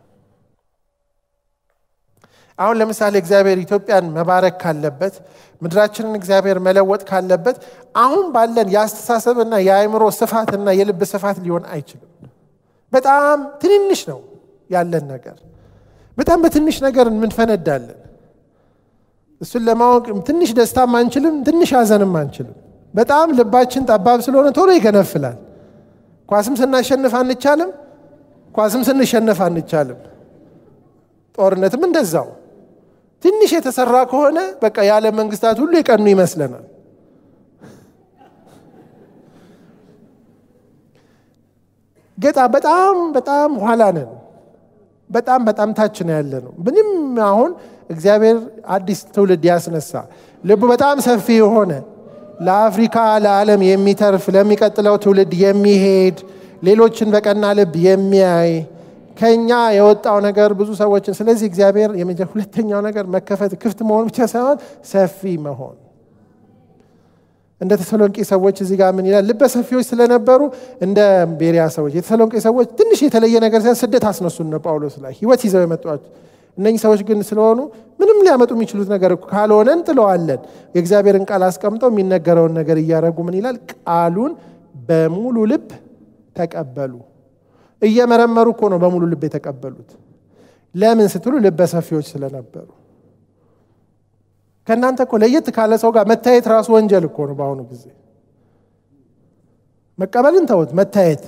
አሁን ለምሳሌ እግዚአብሔር ኢትዮጵያን መባረክ ካለበት ምድራችንን እግዚአብሔር መለወጥ ካለበት አሁን ባለን የአስተሳሰብና የአእምሮ ስፋትና የልብ ስፋት ሊሆን አይችልም። በጣም ትንንሽ ነው ያለን ነገር። በጣም በትንሽ ነገር እንፈነዳለን። እሱን ለማወቅ ትንሽ ደስታም አንችልም፣ ትንሽ ሐዘንም አንችልም። በጣም ልባችን ጠባብ ስለሆነ ቶሎ ይገነፍላል። ኳስም ስናሸንፍ አንቻልም፣ ኳስም ስንሸነፍ አንቻልም። ጦርነትም እንደዛው ትንሽ የተሰራ ከሆነ በቃ የዓለም መንግስታት ሁሉ የቀኑ ይመስለናል። ገጣ በጣም በጣም ኋላ ነን። በጣም በጣም ታች ነው ያለ ነው። ምንም አሁን እግዚአብሔር አዲስ ትውልድ ያስነሳ ልቡ በጣም ሰፊ የሆነ ለአፍሪካ ለዓለም የሚተርፍ ለሚቀጥለው ትውልድ የሚሄድ ሌሎችን በቀና ልብ የሚያይ ከኛ የወጣው ነገር ብዙ ሰዎችን ስለዚህ እግዚአብሔር ሁለተኛው ነገር መከፈት ክፍት መሆን ብቻ ሳይሆን ሰፊ መሆን እንደ ተሰሎንቄ ሰዎች እዚህ ጋር ምን ይላል? ልበ ሰፊዎች ስለነበሩ እንደ ቤሪያ ሰዎች የተሰሎንቄ ሰዎች ትንሽ የተለየ ነገር ሳይሆን ስደት አስነሱን ነው ጳውሎስ ላይ ህይወት ይዘው የመጧቸው እነኚህ ሰዎች ግን ስለሆኑ ምንም ሊያመጡ የሚችሉት ነገር ካልሆነ እንጥለዋለን። የእግዚአብሔርን ቃል አስቀምጠው የሚነገረውን ነገር እያደረጉ ምን ይላል? ቃሉን በሙሉ ልብ ተቀበሉ። እየመረመሩ እኮ ነው በሙሉ ልብ የተቀበሉት። ለምን ስትሉ ልበ ሰፊዎች ስለነበሩ። ከእናንተ እኮ ለየት ካለ ሰው ጋር መታየት ራሱ ወንጀል እኮ ነው። በአሁኑ ጊዜ መቀበልን ተውት፣ መታየት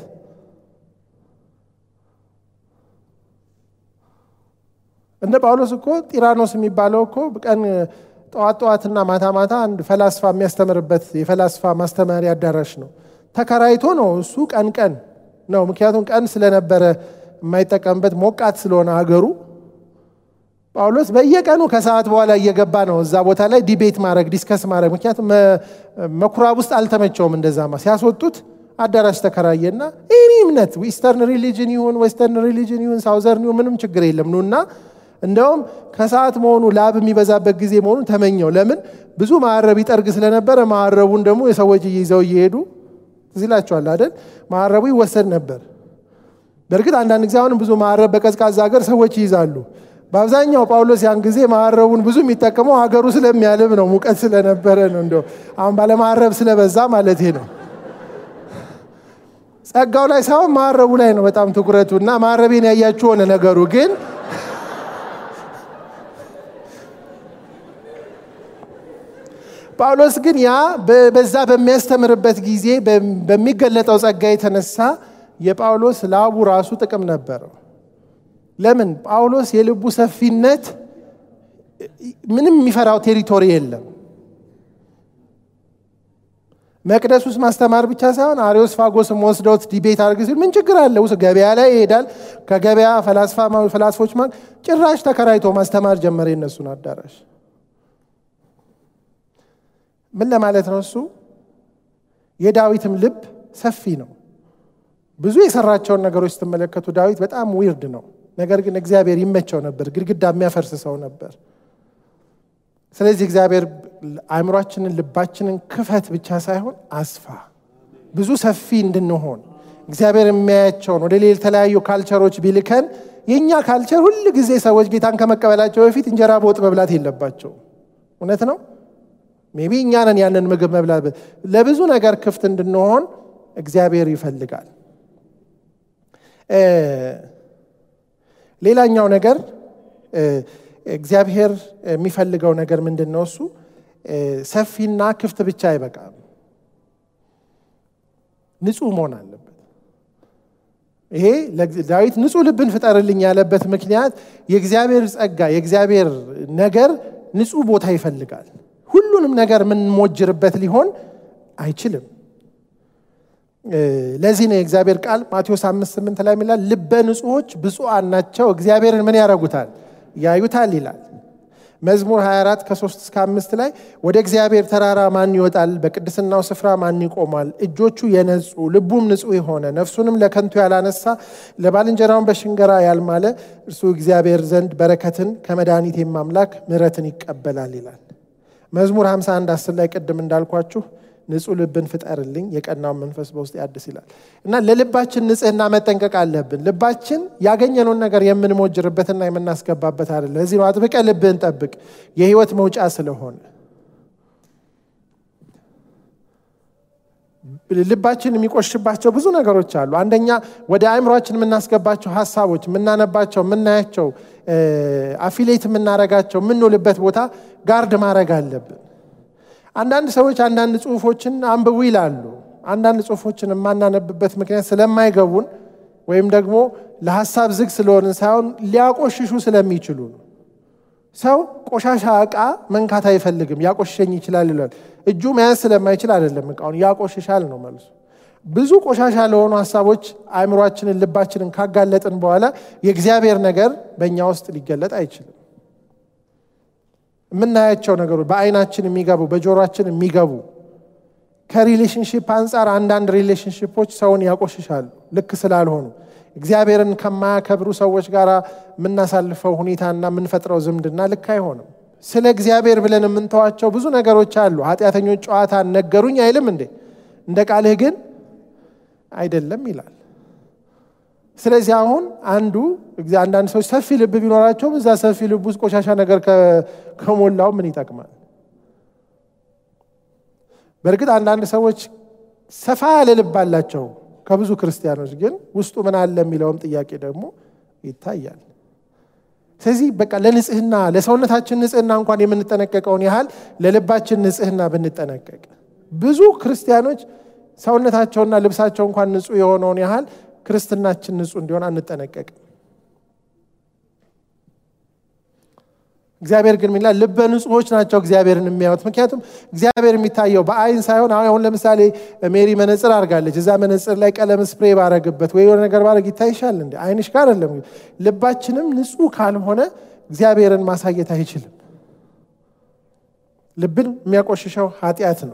እንደ ጳውሎስ እኮ ጢራኖስ የሚባለው እኮ ቀን ጠዋት ጠዋትና ማታ ማታ አንድ ፈላስፋ የሚያስተምርበት የፈላስፋ ማስተማሪያ አዳራሽ ነው። ተከራይቶ ነው እሱ ቀን ቀን ነው። ምክንያቱም ቀን ስለነበረ የማይጠቀምበት ሞቃት ስለሆነ ሀገሩ ጳውሎስ በየቀኑ ከሰዓት በኋላ እየገባ ነው እዛ ቦታ ላይ ዲቤት ማድረግ ዲስከስ ማድረግ። ምክንያቱም መኩራብ ውስጥ አልተመቸውም። እንደዛማ ሲያስወጡት አዳራሽ ተከራየና ይህ እምነት ኢስተርን ሪሊጅን ይሁን ዌስተርን ሪሊጅን ይሁን ሳውዘርን ይሁን ምንም ችግር የለም ኑና እንደውም ከሰዓት መሆኑ ላብ የሚበዛበት ጊዜ መሆኑን ተመኘው። ለምን ብዙ ማዕረብ ይጠርግ ስለነበረ ማዕረቡን ደግሞ የሰዎች ይዘው እየሄዱ ትዝ ይላችኋል አይደል? ማዕረቡ ይወሰድ ነበር። በእርግጥ አንዳንድ ጊዜ አሁንም ብዙ ማዕረብ በቀዝቃዛ ሀገር ሰዎች ይይዛሉ። በአብዛኛው ጳውሎስ ያን ጊዜ ማዕረቡን ብዙ የሚጠቀመው ሀገሩ ስለሚያልብ ነው፣ ሙቀት ስለነበረ ነው። እንደው አሁን ባለማዕረብ ስለበዛ ማለት ነው። ጸጋው ላይ ሳይሆን ማዕረቡ ላይ ነው በጣም ትኩረቱ እና ማዕረቤን ያያችሁ ሆነ ነገሩ ግን ጳውሎስ ግን ያ በዛ በሚያስተምርበት ጊዜ በሚገለጠው ጸጋ የተነሳ የጳውሎስ ላቡ ራሱ ጥቅም ነበረው። ለምን? ጳውሎስ የልቡ ሰፊነት ምንም የሚፈራው ቴሪቶሪ የለም። መቅደስ ውስጥ ማስተማር ብቻ ሳይሆን አሪዮስ ፋጎስም ወስደውት ዲቤት አድርግ ሲል ምን ችግር አለ? ውስጥ ገበያ ላይ ይሄዳል። ከገበያ ፈላስፎች ጭራሽ ተከራይቶ ማስተማር ጀመረ የነሱን አዳራሽ። ምን ለማለት ነው? እሱ የዳዊትም ልብ ሰፊ ነው። ብዙ የሰራቸውን ነገሮች ስትመለከቱ ዳዊት በጣም ዊርድ ነው። ነገር ግን እግዚአብሔር ይመቸው ነበር። ግድግዳ የሚያፈርስ ሰው ነበር። ስለዚህ እግዚአብሔር አእምሯችንን፣ ልባችንን ክፈት ብቻ ሳይሆን አስፋ፣ ብዙ ሰፊ እንድንሆን እግዚአብሔር የሚያያቸውን ወደ ሌላ የተለያዩ ካልቸሮች ቢልከን የእኛ ካልቸር ሁል ጊዜ ሰዎች ጌታን ከመቀበላቸው በፊት እንጀራ በወጥ መብላት የለባቸው። እውነት ነው። ሜቢ እኛ ነን ያንን ምግብ መብላት። ለብዙ ነገር ክፍት እንድንሆን እግዚአብሔር ይፈልጋል። ሌላኛው ነገር እግዚአብሔር የሚፈልገው ነገር ምንድን ነው? እሱ ሰፊና ክፍት ብቻ አይበቃም፣ ንጹህ መሆን አለበት። ይሄ ዳዊት ንጹህ ልብን ፍጠርልኝ ያለበት ምክንያት የእግዚአብሔር ጸጋ የእግዚአብሔር ነገር ንጹህ ቦታ ይፈልጋል። ሁሉንም ነገር የምንሞጅርበት ሊሆን አይችልም። ለዚህ ነው የእግዚአብሔር ቃል ማቴዎስ አምስት ስምንት ላይ የሚላል ልበ ንጹሖች ብፁዓን ናቸው እግዚአብሔርን ምን ያደርጉታል ያዩታል ይላል። መዝሙር 24 ከ3 እስከ 5 ላይ ወደ እግዚአብሔር ተራራ ማን ይወጣል? በቅድስናው ስፍራ ማን ይቆማል? እጆቹ የነጹ ልቡም ንጹሕ የሆነ ነፍሱንም ለከንቱ ያላነሳ ለባልንጀራውን በሽንገራ ያልማለ እርሱ እግዚአብሔር ዘንድ በረከትን ከመድኃኒቴም አምላክ ምሕረትን ይቀበላል ይላል። መዝሙር 51 10 ላይ ቅድም እንዳልኳችሁ ንጹህ ልብን ፍጠርልኝ የቀናውን መንፈስ በውስጥ ያድስ ይላል እና ለልባችን ንጽህና መጠንቀቅ አለብን። ልባችን ያገኘነውን ነገር የምንሞጅርበትና የምናስገባበት አይደለም። ለዚህ ነው አጥብቀ ልብህን ጠብቅ የህይወት መውጫ ስለሆነ። ልባችን የሚቆሽባቸው ብዙ ነገሮች አሉ። አንደኛ ወደ አእምሯችን የምናስገባቸው ሀሳቦች፣ የምናነባቸው፣ የምናያቸው፣ አፊሌት የምናረጋቸው የምንውልበት ቦታ ጋርድ ማድረግ አለብን። አንዳንድ ሰዎች አንዳንድ ጽሁፎችን አንብቡ ይላሉ። አንዳንድ ጽሁፎችን የማናነብበት ምክንያት ስለማይገቡን ወይም ደግሞ ለሀሳብ ዝግ ስለሆንን ሳይሆን ሊያቆሽሹ ስለሚችሉ ነው። ሰው ቆሻሻ ዕቃ መንካት አይፈልግም። ያቆሽሸኝ ይችላል ይላል። እጁ መያዝ ስለማይችል አይደለም ዕቃውን ያቆሽሻል ነው መልሱ። ብዙ ቆሻሻ ለሆኑ ሀሳቦች አእምሯችንን፣ ልባችንን ካጋለጥን በኋላ የእግዚአብሔር ነገር በእኛ ውስጥ ሊገለጥ አይችልም። የምናያቸው ነገሮች በአይናችን የሚገቡ በጆሮችን የሚገቡ ከሪሌሽንሽፕ አንጻር አንዳንድ ሪሌሽንሽፖች ሰውን ያቆሽሻሉ ልክ ስላልሆኑ እግዚአብሔርን ከማያከብሩ ሰዎች ጋር የምናሳልፈው ሁኔታና የምንፈጥረው ዝምድና ልክ አይሆንም። ስለ እግዚአብሔር ብለን የምንተዋቸው ብዙ ነገሮች አሉ። ኃጢአተኞች ጨዋታ ነገሩኝ አይልም እንዴ? እንደ ቃልህ ግን አይደለም ይላል። ስለዚህ አሁን አንዱ አንዳንድ ሰዎች ሰፊ ልብ ቢኖራቸውም እዛ ሰፊ ልብ ውስጥ ቆሻሻ ነገር ከሞላው ምን ይጠቅማል? በእርግጥ አንዳንድ ሰዎች ሰፋ ያለ ልብ አላቸው ከብዙ ክርስቲያኖች ግን ውስጡ ምን አለ የሚለውም ጥያቄ ደግሞ ይታያል። ስለዚህ በቃ ለንጽህና ለሰውነታችን ንጽህና እንኳን የምንጠነቀቀውን ያህል ለልባችን ንጽህና ብንጠነቀቅ ብዙ ክርስቲያኖች ሰውነታቸውና ልብሳቸው እንኳን ንጹህ የሆነውን ያህል ክርስትናችን ንጹህ እንዲሆን አንጠነቀቅም። እግዚአብሔር ግን ሚላ ልበ ንጹሖች ናቸው እግዚአብሔርን የሚያዩት። ምክንያቱም እግዚአብሔር የሚታየው በአይን ሳይሆን አሁን ለምሳሌ ሜሪ መነጽር አድርጋለች። እዛ መነጽር ላይ ቀለም ስፕሬ ባረግበት ወይ የሆነ ነገር ባረግ ይታይሻል እንዴ? አይንሽ ጋር አይደለም። ልባችንም ንጹህ ካልሆነ እግዚአብሔርን ማሳየት አይችልም። ልብን የሚያቆሽሸው ኃጢአት ነው።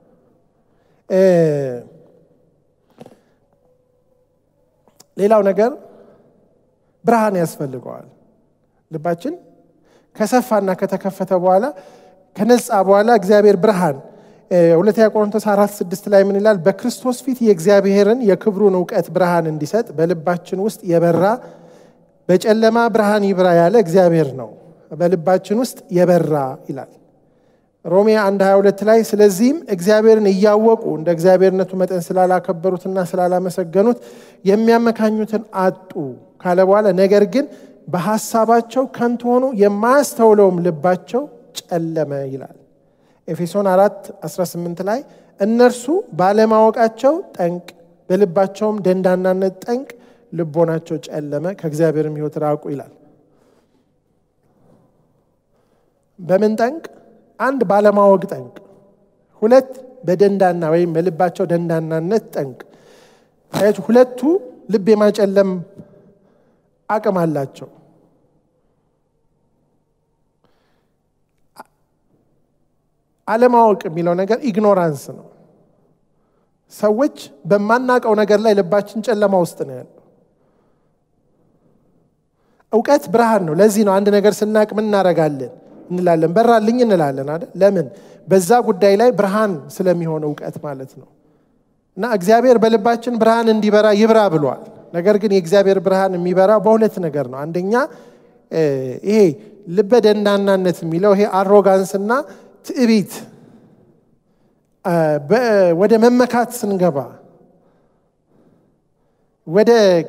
ሌላው ነገር ብርሃን ያስፈልገዋል። ልባችን ከሰፋና ከተከፈተ በኋላ ከነጻ በኋላ እግዚአብሔር ብርሃን ሁለተኛ ቆሮንቶስ አራት ስድስት ላይ ምን ይላል? በክርስቶስ ፊት የእግዚአብሔርን የክብሩን እውቀት ብርሃን እንዲሰጥ በልባችን ውስጥ የበራ በጨለማ ብርሃን ይብራ ያለ እግዚአብሔር ነው፣ በልባችን ውስጥ የበራ ይላል። ሮሜ 1 22 ላይ ስለዚህም እግዚአብሔርን እያወቁ እንደ እግዚአብሔርነቱ መጠን ስላላከበሩትና ስላላመሰገኑት የሚያመካኙትን አጡ ካለ በኋላ ነገር ግን በሐሳባቸው ከንቱ ሆኑ የማያስተውለውም ልባቸው ጨለመ ይላል። ኤፌሶን 4 18 ላይ እነርሱ ባለማወቃቸው ጠንቅ በልባቸውም ደንዳናነት ጠንቅ ልቦናቸው ጨለመ ከእግዚአብሔርም ሕይወት ራቁ ይላል። በምን ጠንቅ? አንድ ባለማወቅ ጠንቅ፣ ሁለት በደንዳና ወይም በልባቸው ደንዳናነት ጠንቅ። አያችሁ፣ ሁለቱ ልብ የማጨለም አቅም አላቸው። አለማወቅ የሚለው ነገር ኢግኖራንስ ነው። ሰዎች በማናውቀው ነገር ላይ ልባችን ጨለማ ውስጥ ነው ያለው። እውቀት ብርሃን ነው። ለዚህ ነው አንድ ነገር ስናቅ ምን እናደርጋለን እንላለን፣ በራልኝ እንላለን አይደል? ለምን? በዛ ጉዳይ ላይ ብርሃን ስለሚሆን እውቀት ማለት ነው። እና እግዚአብሔር በልባችን ብርሃን እንዲበራ ይብራ ብሏል። ነገር ግን የእግዚአብሔር ብርሃን የሚበራ በሁለት ነገር ነው። አንደኛ ይሄ ልበ ደንዳናነት የሚለው ይሄ አሮጋንስና ትዕቢት ወደ መመካት ስንገባ ወደ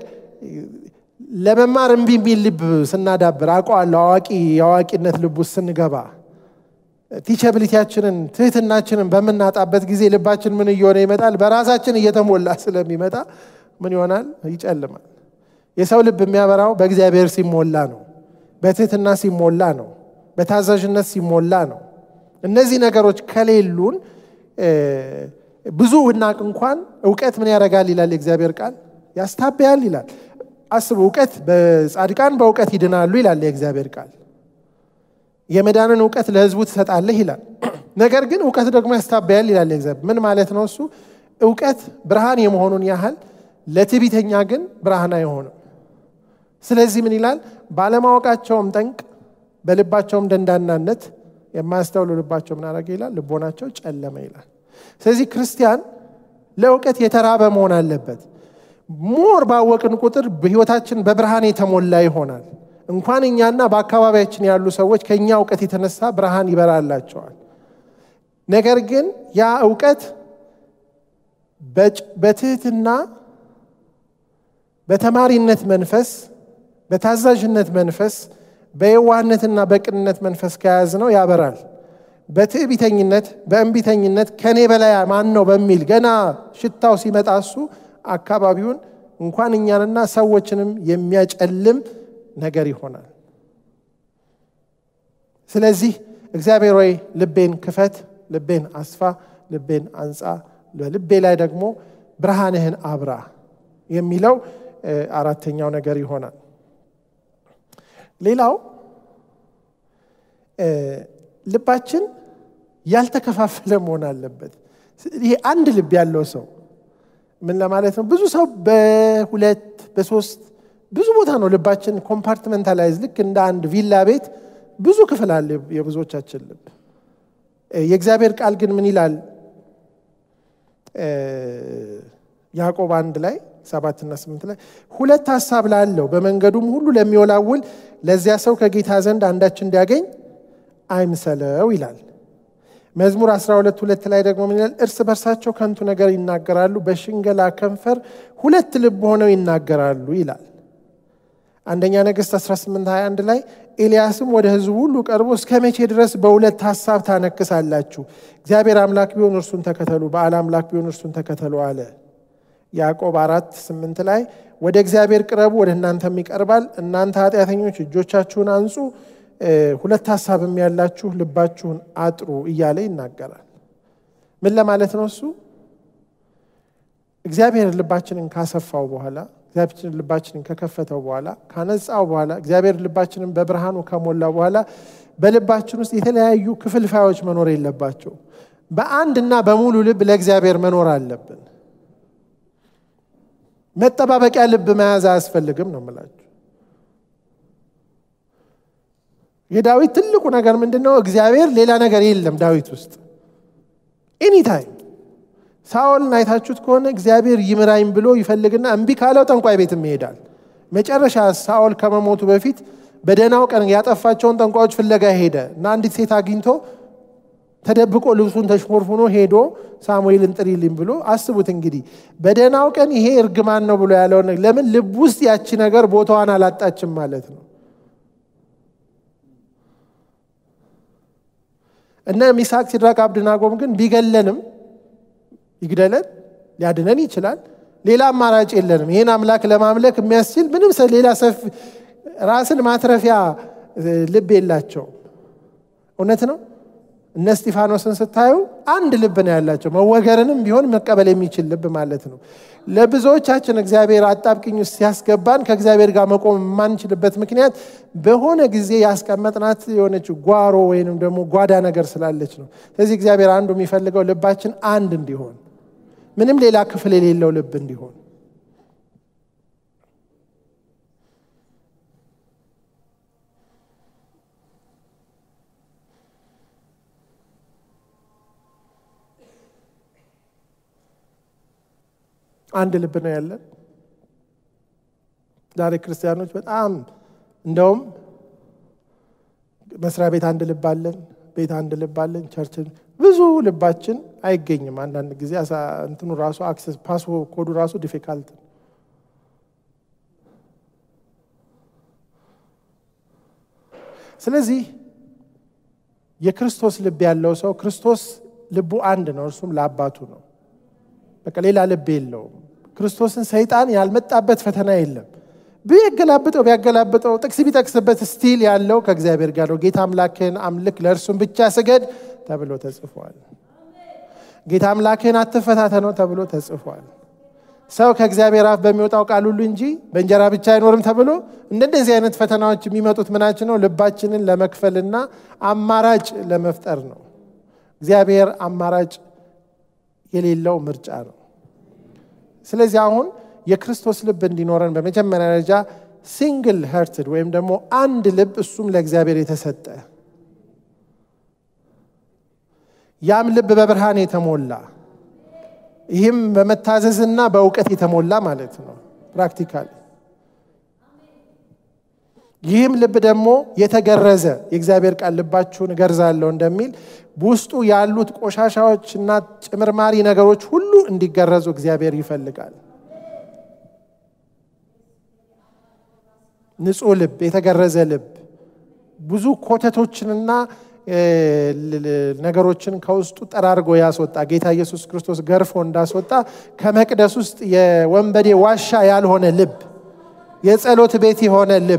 ለመማር እምቢ የሚል ልብ ስናዳብር አውቀዋለሁ አዋቂ የአዋቂነት ልብ ውስጥ ስንገባ ቲቸብሊቲያችንን ትህትናችንን በምናጣበት ጊዜ ልባችን ምን እየሆነ ይመጣል? በራሳችን እየተሞላ ስለሚመጣ ምን ይሆናል? ይጨልማል። የሰው ልብ የሚያበራው በእግዚአብሔር ሲሞላ ነው። በትህትና ሲሞላ ነው። በታዛዥነት ሲሞላ ነው። እነዚህ ነገሮች ከሌሉን ብዙ ውናቅ እንኳን እውቀት ምን ያደርጋል ይላል የእግዚአብሔር ቃል ያስታብያል ይላል። አስቡ፣ እውቀት በጻድቃን በእውቀት ይድናሉ ይላል የእግዚአብሔር ቃል። የመዳንን እውቀት ለሕዝቡ ትሰጣለህ ይላል። ነገር ግን እውቀት ደግሞ ያስታብያል ይላል የእግዚአብሔር። ምን ማለት ነው እሱ? እውቀት ብርሃን የመሆኑን ያህል ለትዕቢተኛ ግን ብርሃን አይሆንም። ስለዚህ ምን ይላል? ባለማወቃቸውም ጠንቅ በልባቸውም ደንዳናነት የማያስተውሉ ልባቸው ምን አደረገ ይላል? ልቦናቸው ጨለመ ይላል። ስለዚህ ክርስቲያን ለእውቀት የተራበ መሆን አለበት። ሞር ባወቅን ቁጥር በህይወታችን በብርሃን የተሞላ ይሆናል። እንኳን እኛና በአካባቢያችን ያሉ ሰዎች ከእኛ እውቀት የተነሳ ብርሃን ይበራላቸዋል። ነገር ግን ያ እውቀት በትህትና በተማሪነት መንፈስ በታዛዥነት መንፈስ በየዋህነትና በቅንነት መንፈስ ከያዝ ነው ያበራል። በትዕቢተኝነት በእንቢተኝነት ከኔ በላይ ማን ነው በሚል ገና ሽታው ሲመጣ እሱ አካባቢውን እንኳን እኛንና ሰዎችንም የሚያጨልም ነገር ይሆናል። ስለዚህ እግዚአብሔር ወይ ልቤን ክፈት፣ ልቤን አስፋ፣ ልቤን አንጻ፣ በልቤ ላይ ደግሞ ብርሃንህን አብራ የሚለው አራተኛው ነገር ይሆናል። ሌላው ልባችን ያልተከፋፈለ መሆን አለበት። ይሄ አንድ ልብ ያለው ሰው ምን ለማለት ነው? ብዙ ሰው በሁለት በሶስት ብዙ ቦታ ነው ልባችን ኮምፓርትመንታላይዝ፣ ልክ እንደ አንድ ቪላ ቤት ብዙ ክፍል አለ የብዙዎቻችን ልብ። የእግዚአብሔር ቃል ግን ምን ይላል? ያዕቆብ አንድ ላይ ሰባትና ስምንት ላይ ሁለት ሀሳብ ላለው በመንገዱም ሁሉ ለሚወላውል ለዚያ ሰው ከጌታ ዘንድ አንዳች እንዲያገኝ አይምሰለው ይላል። መዝሙር 12 ሁለት ላይ ደግሞ ምን ይላል? እርስ በርሳቸው ከንቱ ነገር ይናገራሉ፣ በሽንገላ ከንፈር ሁለት ልብ ሆነው ይናገራሉ ይላል። አንደኛ ነገሥት 18 21 ላይ ኤልያስም ወደ ሕዝቡ ሁሉ ቀርቦ እስከ መቼ ድረስ በሁለት ሀሳብ ታነክሳላችሁ? እግዚአብሔር አምላክ ቢሆን እርሱን ተከተሉ፣ በዓል አምላክ ቢሆን እርሱን ተከተሉ አለ። ያዕቆብ አራት ስምንት ላይ ወደ እግዚአብሔር ቅረቡ፣ ወደ እናንተም ይቀርባል። እናንተ ኃጢአተኞች እጆቻችሁን አንጹ፣ ሁለት ሀሳብም ያላችሁ ልባችሁን አጥሩ እያለ ይናገራል። ምን ለማለት ነው እሱ? እግዚአብሔር ልባችንን ካሰፋው በኋላ እግዚአብሔር ልባችንን ከከፈተው በኋላ ካነጻው በኋላ እግዚአብሔር ልባችንን በብርሃኑ ከሞላ በኋላ በልባችን ውስጥ የተለያዩ ክፍልፋዮች መኖር የለባቸው። በአንድና በሙሉ ልብ ለእግዚአብሔር መኖር አለብን። መጠባበቂያ ልብ መያዝ አያስፈልግም ነው የምላችሁ። የዳዊት ትልቁ ነገር ምንድን ነው? እግዚአብሔር ሌላ ነገር የለም ዳዊት ውስጥ ኤኒታይም ሳኦልን አይታችሁት ከሆነ እግዚአብሔር ይምራኝ ብሎ ይፈልግና እምቢ ካለው ጠንቋይ ቤትም ይሄዳል። መጨረሻ ሳኦል ከመሞቱ በፊት በደህናው ቀን ያጠፋቸውን ጠንቋዮች ፍለጋ ሄደ እና አንዲት ሴት አግኝቶ ተደብቆ ልብሱን ተሽሞርፉኖ ሄዶ ሳሙኤልን ጥሪልኝ ብሎ አስቡት እንግዲህ በደህናው ቀን ይሄ እርግማን ነው ብሎ ያለውን ለምን ልብ ውስጥ ያቺ ነገር ቦታዋን አላጣችም ማለት ነው። እነ ሚሳቅ ሲድራቅ አብድናጎም ግን ቢገለንም ይግደለን ሊያድነን ይችላል። ሌላ አማራጭ የለንም። ይህን አምላክ ለማምለክ የሚያስችል ምንም ሌላ ሰፊ ራስን ማትረፊያ ልብ የላቸውም። እውነት ነው። እነ እስጢፋኖስን ስታዩ አንድ ልብ ነው ያላቸው፣ መወገርንም ቢሆን መቀበል የሚችል ልብ ማለት ነው። ለብዙዎቻችን እግዚአብሔር አጣብቅኝ ውስጥ ሲያስገባን ከእግዚአብሔር ጋር መቆም የማንችልበት ምክንያት በሆነ ጊዜ ያስቀመጥናት የሆነች ጓሮ ወይንም ደግሞ ጓዳ ነገር ስላለች ነው። ስለዚህ እግዚአብሔር አንዱ የሚፈልገው ልባችን አንድ እንዲሆን፣ ምንም ሌላ ክፍል የሌለው ልብ እንዲሆን አንድ ልብ ነው ያለን። ዛሬ ክርስቲያኖች በጣም እንደውም መስሪያ ቤት አንድ ልብ አለን፣ ቤት አንድ ልብ አለን፣ ቸርችን ብዙ ልባችን አይገኝም። አንዳንድ ጊዜ እንትኑ ራሱ አክሰስ ፓስ ኮዱ ራሱ ዲፊካልት ነው። ስለዚህ የክርስቶስ ልብ ያለው ሰው ክርስቶስ ልቡ አንድ ነው፣ እርሱም ለአባቱ ነው። በቃ ሌላ ልብ የለውም። ክርስቶስን ሰይጣን ያልመጣበት ፈተና የለም። ቢያገላብጠው ቢያገላብጠው ጥቅስ ቢጠቅስበት ስቲል ያለው ከእግዚአብሔር ጋር ነው። ጌታ አምላክህን አምልክ ለእርሱም ብቻ ስገድ ተብሎ ተጽፏል። ጌታ አምላክህን አትፈታተነው ተብሎ ተጽፏል። ሰው ከእግዚአብሔር አፍ በሚወጣው ቃል ሁሉ እንጂ በእንጀራ ብቻ አይኖርም ተብሎ እንደነዚህ አይነት ፈተናዎች የሚመጡት ምናችን ነው? ልባችንን ለመክፈልና አማራጭ ለመፍጠር ነው። እግዚአብሔር አማራጭ የሌለው ምርጫ ነው። ስለዚህ አሁን የክርስቶስ ልብ እንዲኖረን በመጀመሪያ ደረጃ ሲንግል ሄርትድ ወይም ደግሞ አንድ ልብ እሱም ለእግዚአብሔር የተሰጠ ያም ልብ በብርሃን የተሞላ ይህም በመታዘዝና በእውቀት የተሞላ ማለት ነው ፕራክቲካል ይህም ልብ ደግሞ የተገረዘ የእግዚአብሔር ቃል ልባችሁን እገርዛለሁ እንደሚል በውስጡ ያሉት ቆሻሻዎችና ጭምርማሪ ነገሮች ሁሉ እንዲገረዙ እግዚአብሔር ይፈልጋል። ንጹሕ ልብ፣ የተገረዘ ልብ ብዙ ኮተቶችንና ነገሮችን ከውስጡ ጠራርጎ ያስወጣ ጌታ ኢየሱስ ክርስቶስ ገርፎ እንዳስወጣ ከመቅደስ ውስጥ የወንበዴ ዋሻ ያልሆነ ልብ፣ የጸሎት ቤት የሆነ ልብ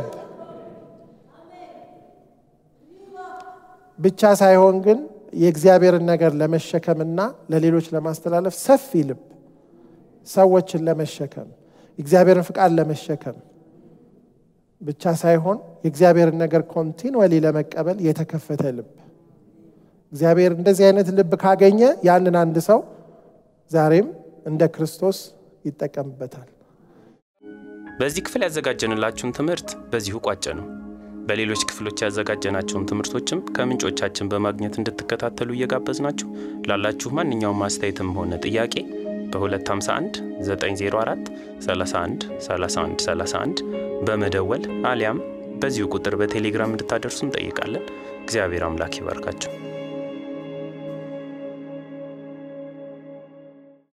ብቻ ሳይሆን ግን የእግዚአብሔርን ነገር ለመሸከምና ለሌሎች ለማስተላለፍ ሰፊ ልብ፣ ሰዎችን ለመሸከም የእግዚአብሔርን ፍቃድ ለመሸከም ብቻ ሳይሆን የእግዚአብሔርን ነገር ኮንቲንወሊ ለመቀበል የተከፈተ ልብ። እግዚአብሔር እንደዚህ አይነት ልብ ካገኘ ያንን አንድ ሰው ዛሬም እንደ ክርስቶስ ይጠቀምበታል። በዚህ ክፍል ያዘጋጀንላችሁን ትምህርት በዚሁ ቋጨ ነው። በሌሎች ክፍሎች ያዘጋጀናቸውን ትምህርቶችም ከምንጮቻችን በማግኘት እንድትከታተሉ እየጋበዝናችሁ ላላችሁ ማንኛውም አስተያየትም ሆነ ጥያቄ በ251 904 31 31 31 በመደወል አሊያም በዚሁ ቁጥር በቴሌግራም እንድታደርሱ እንጠይቃለን። እግዚአብሔር አምላክ ይባርካችሁ።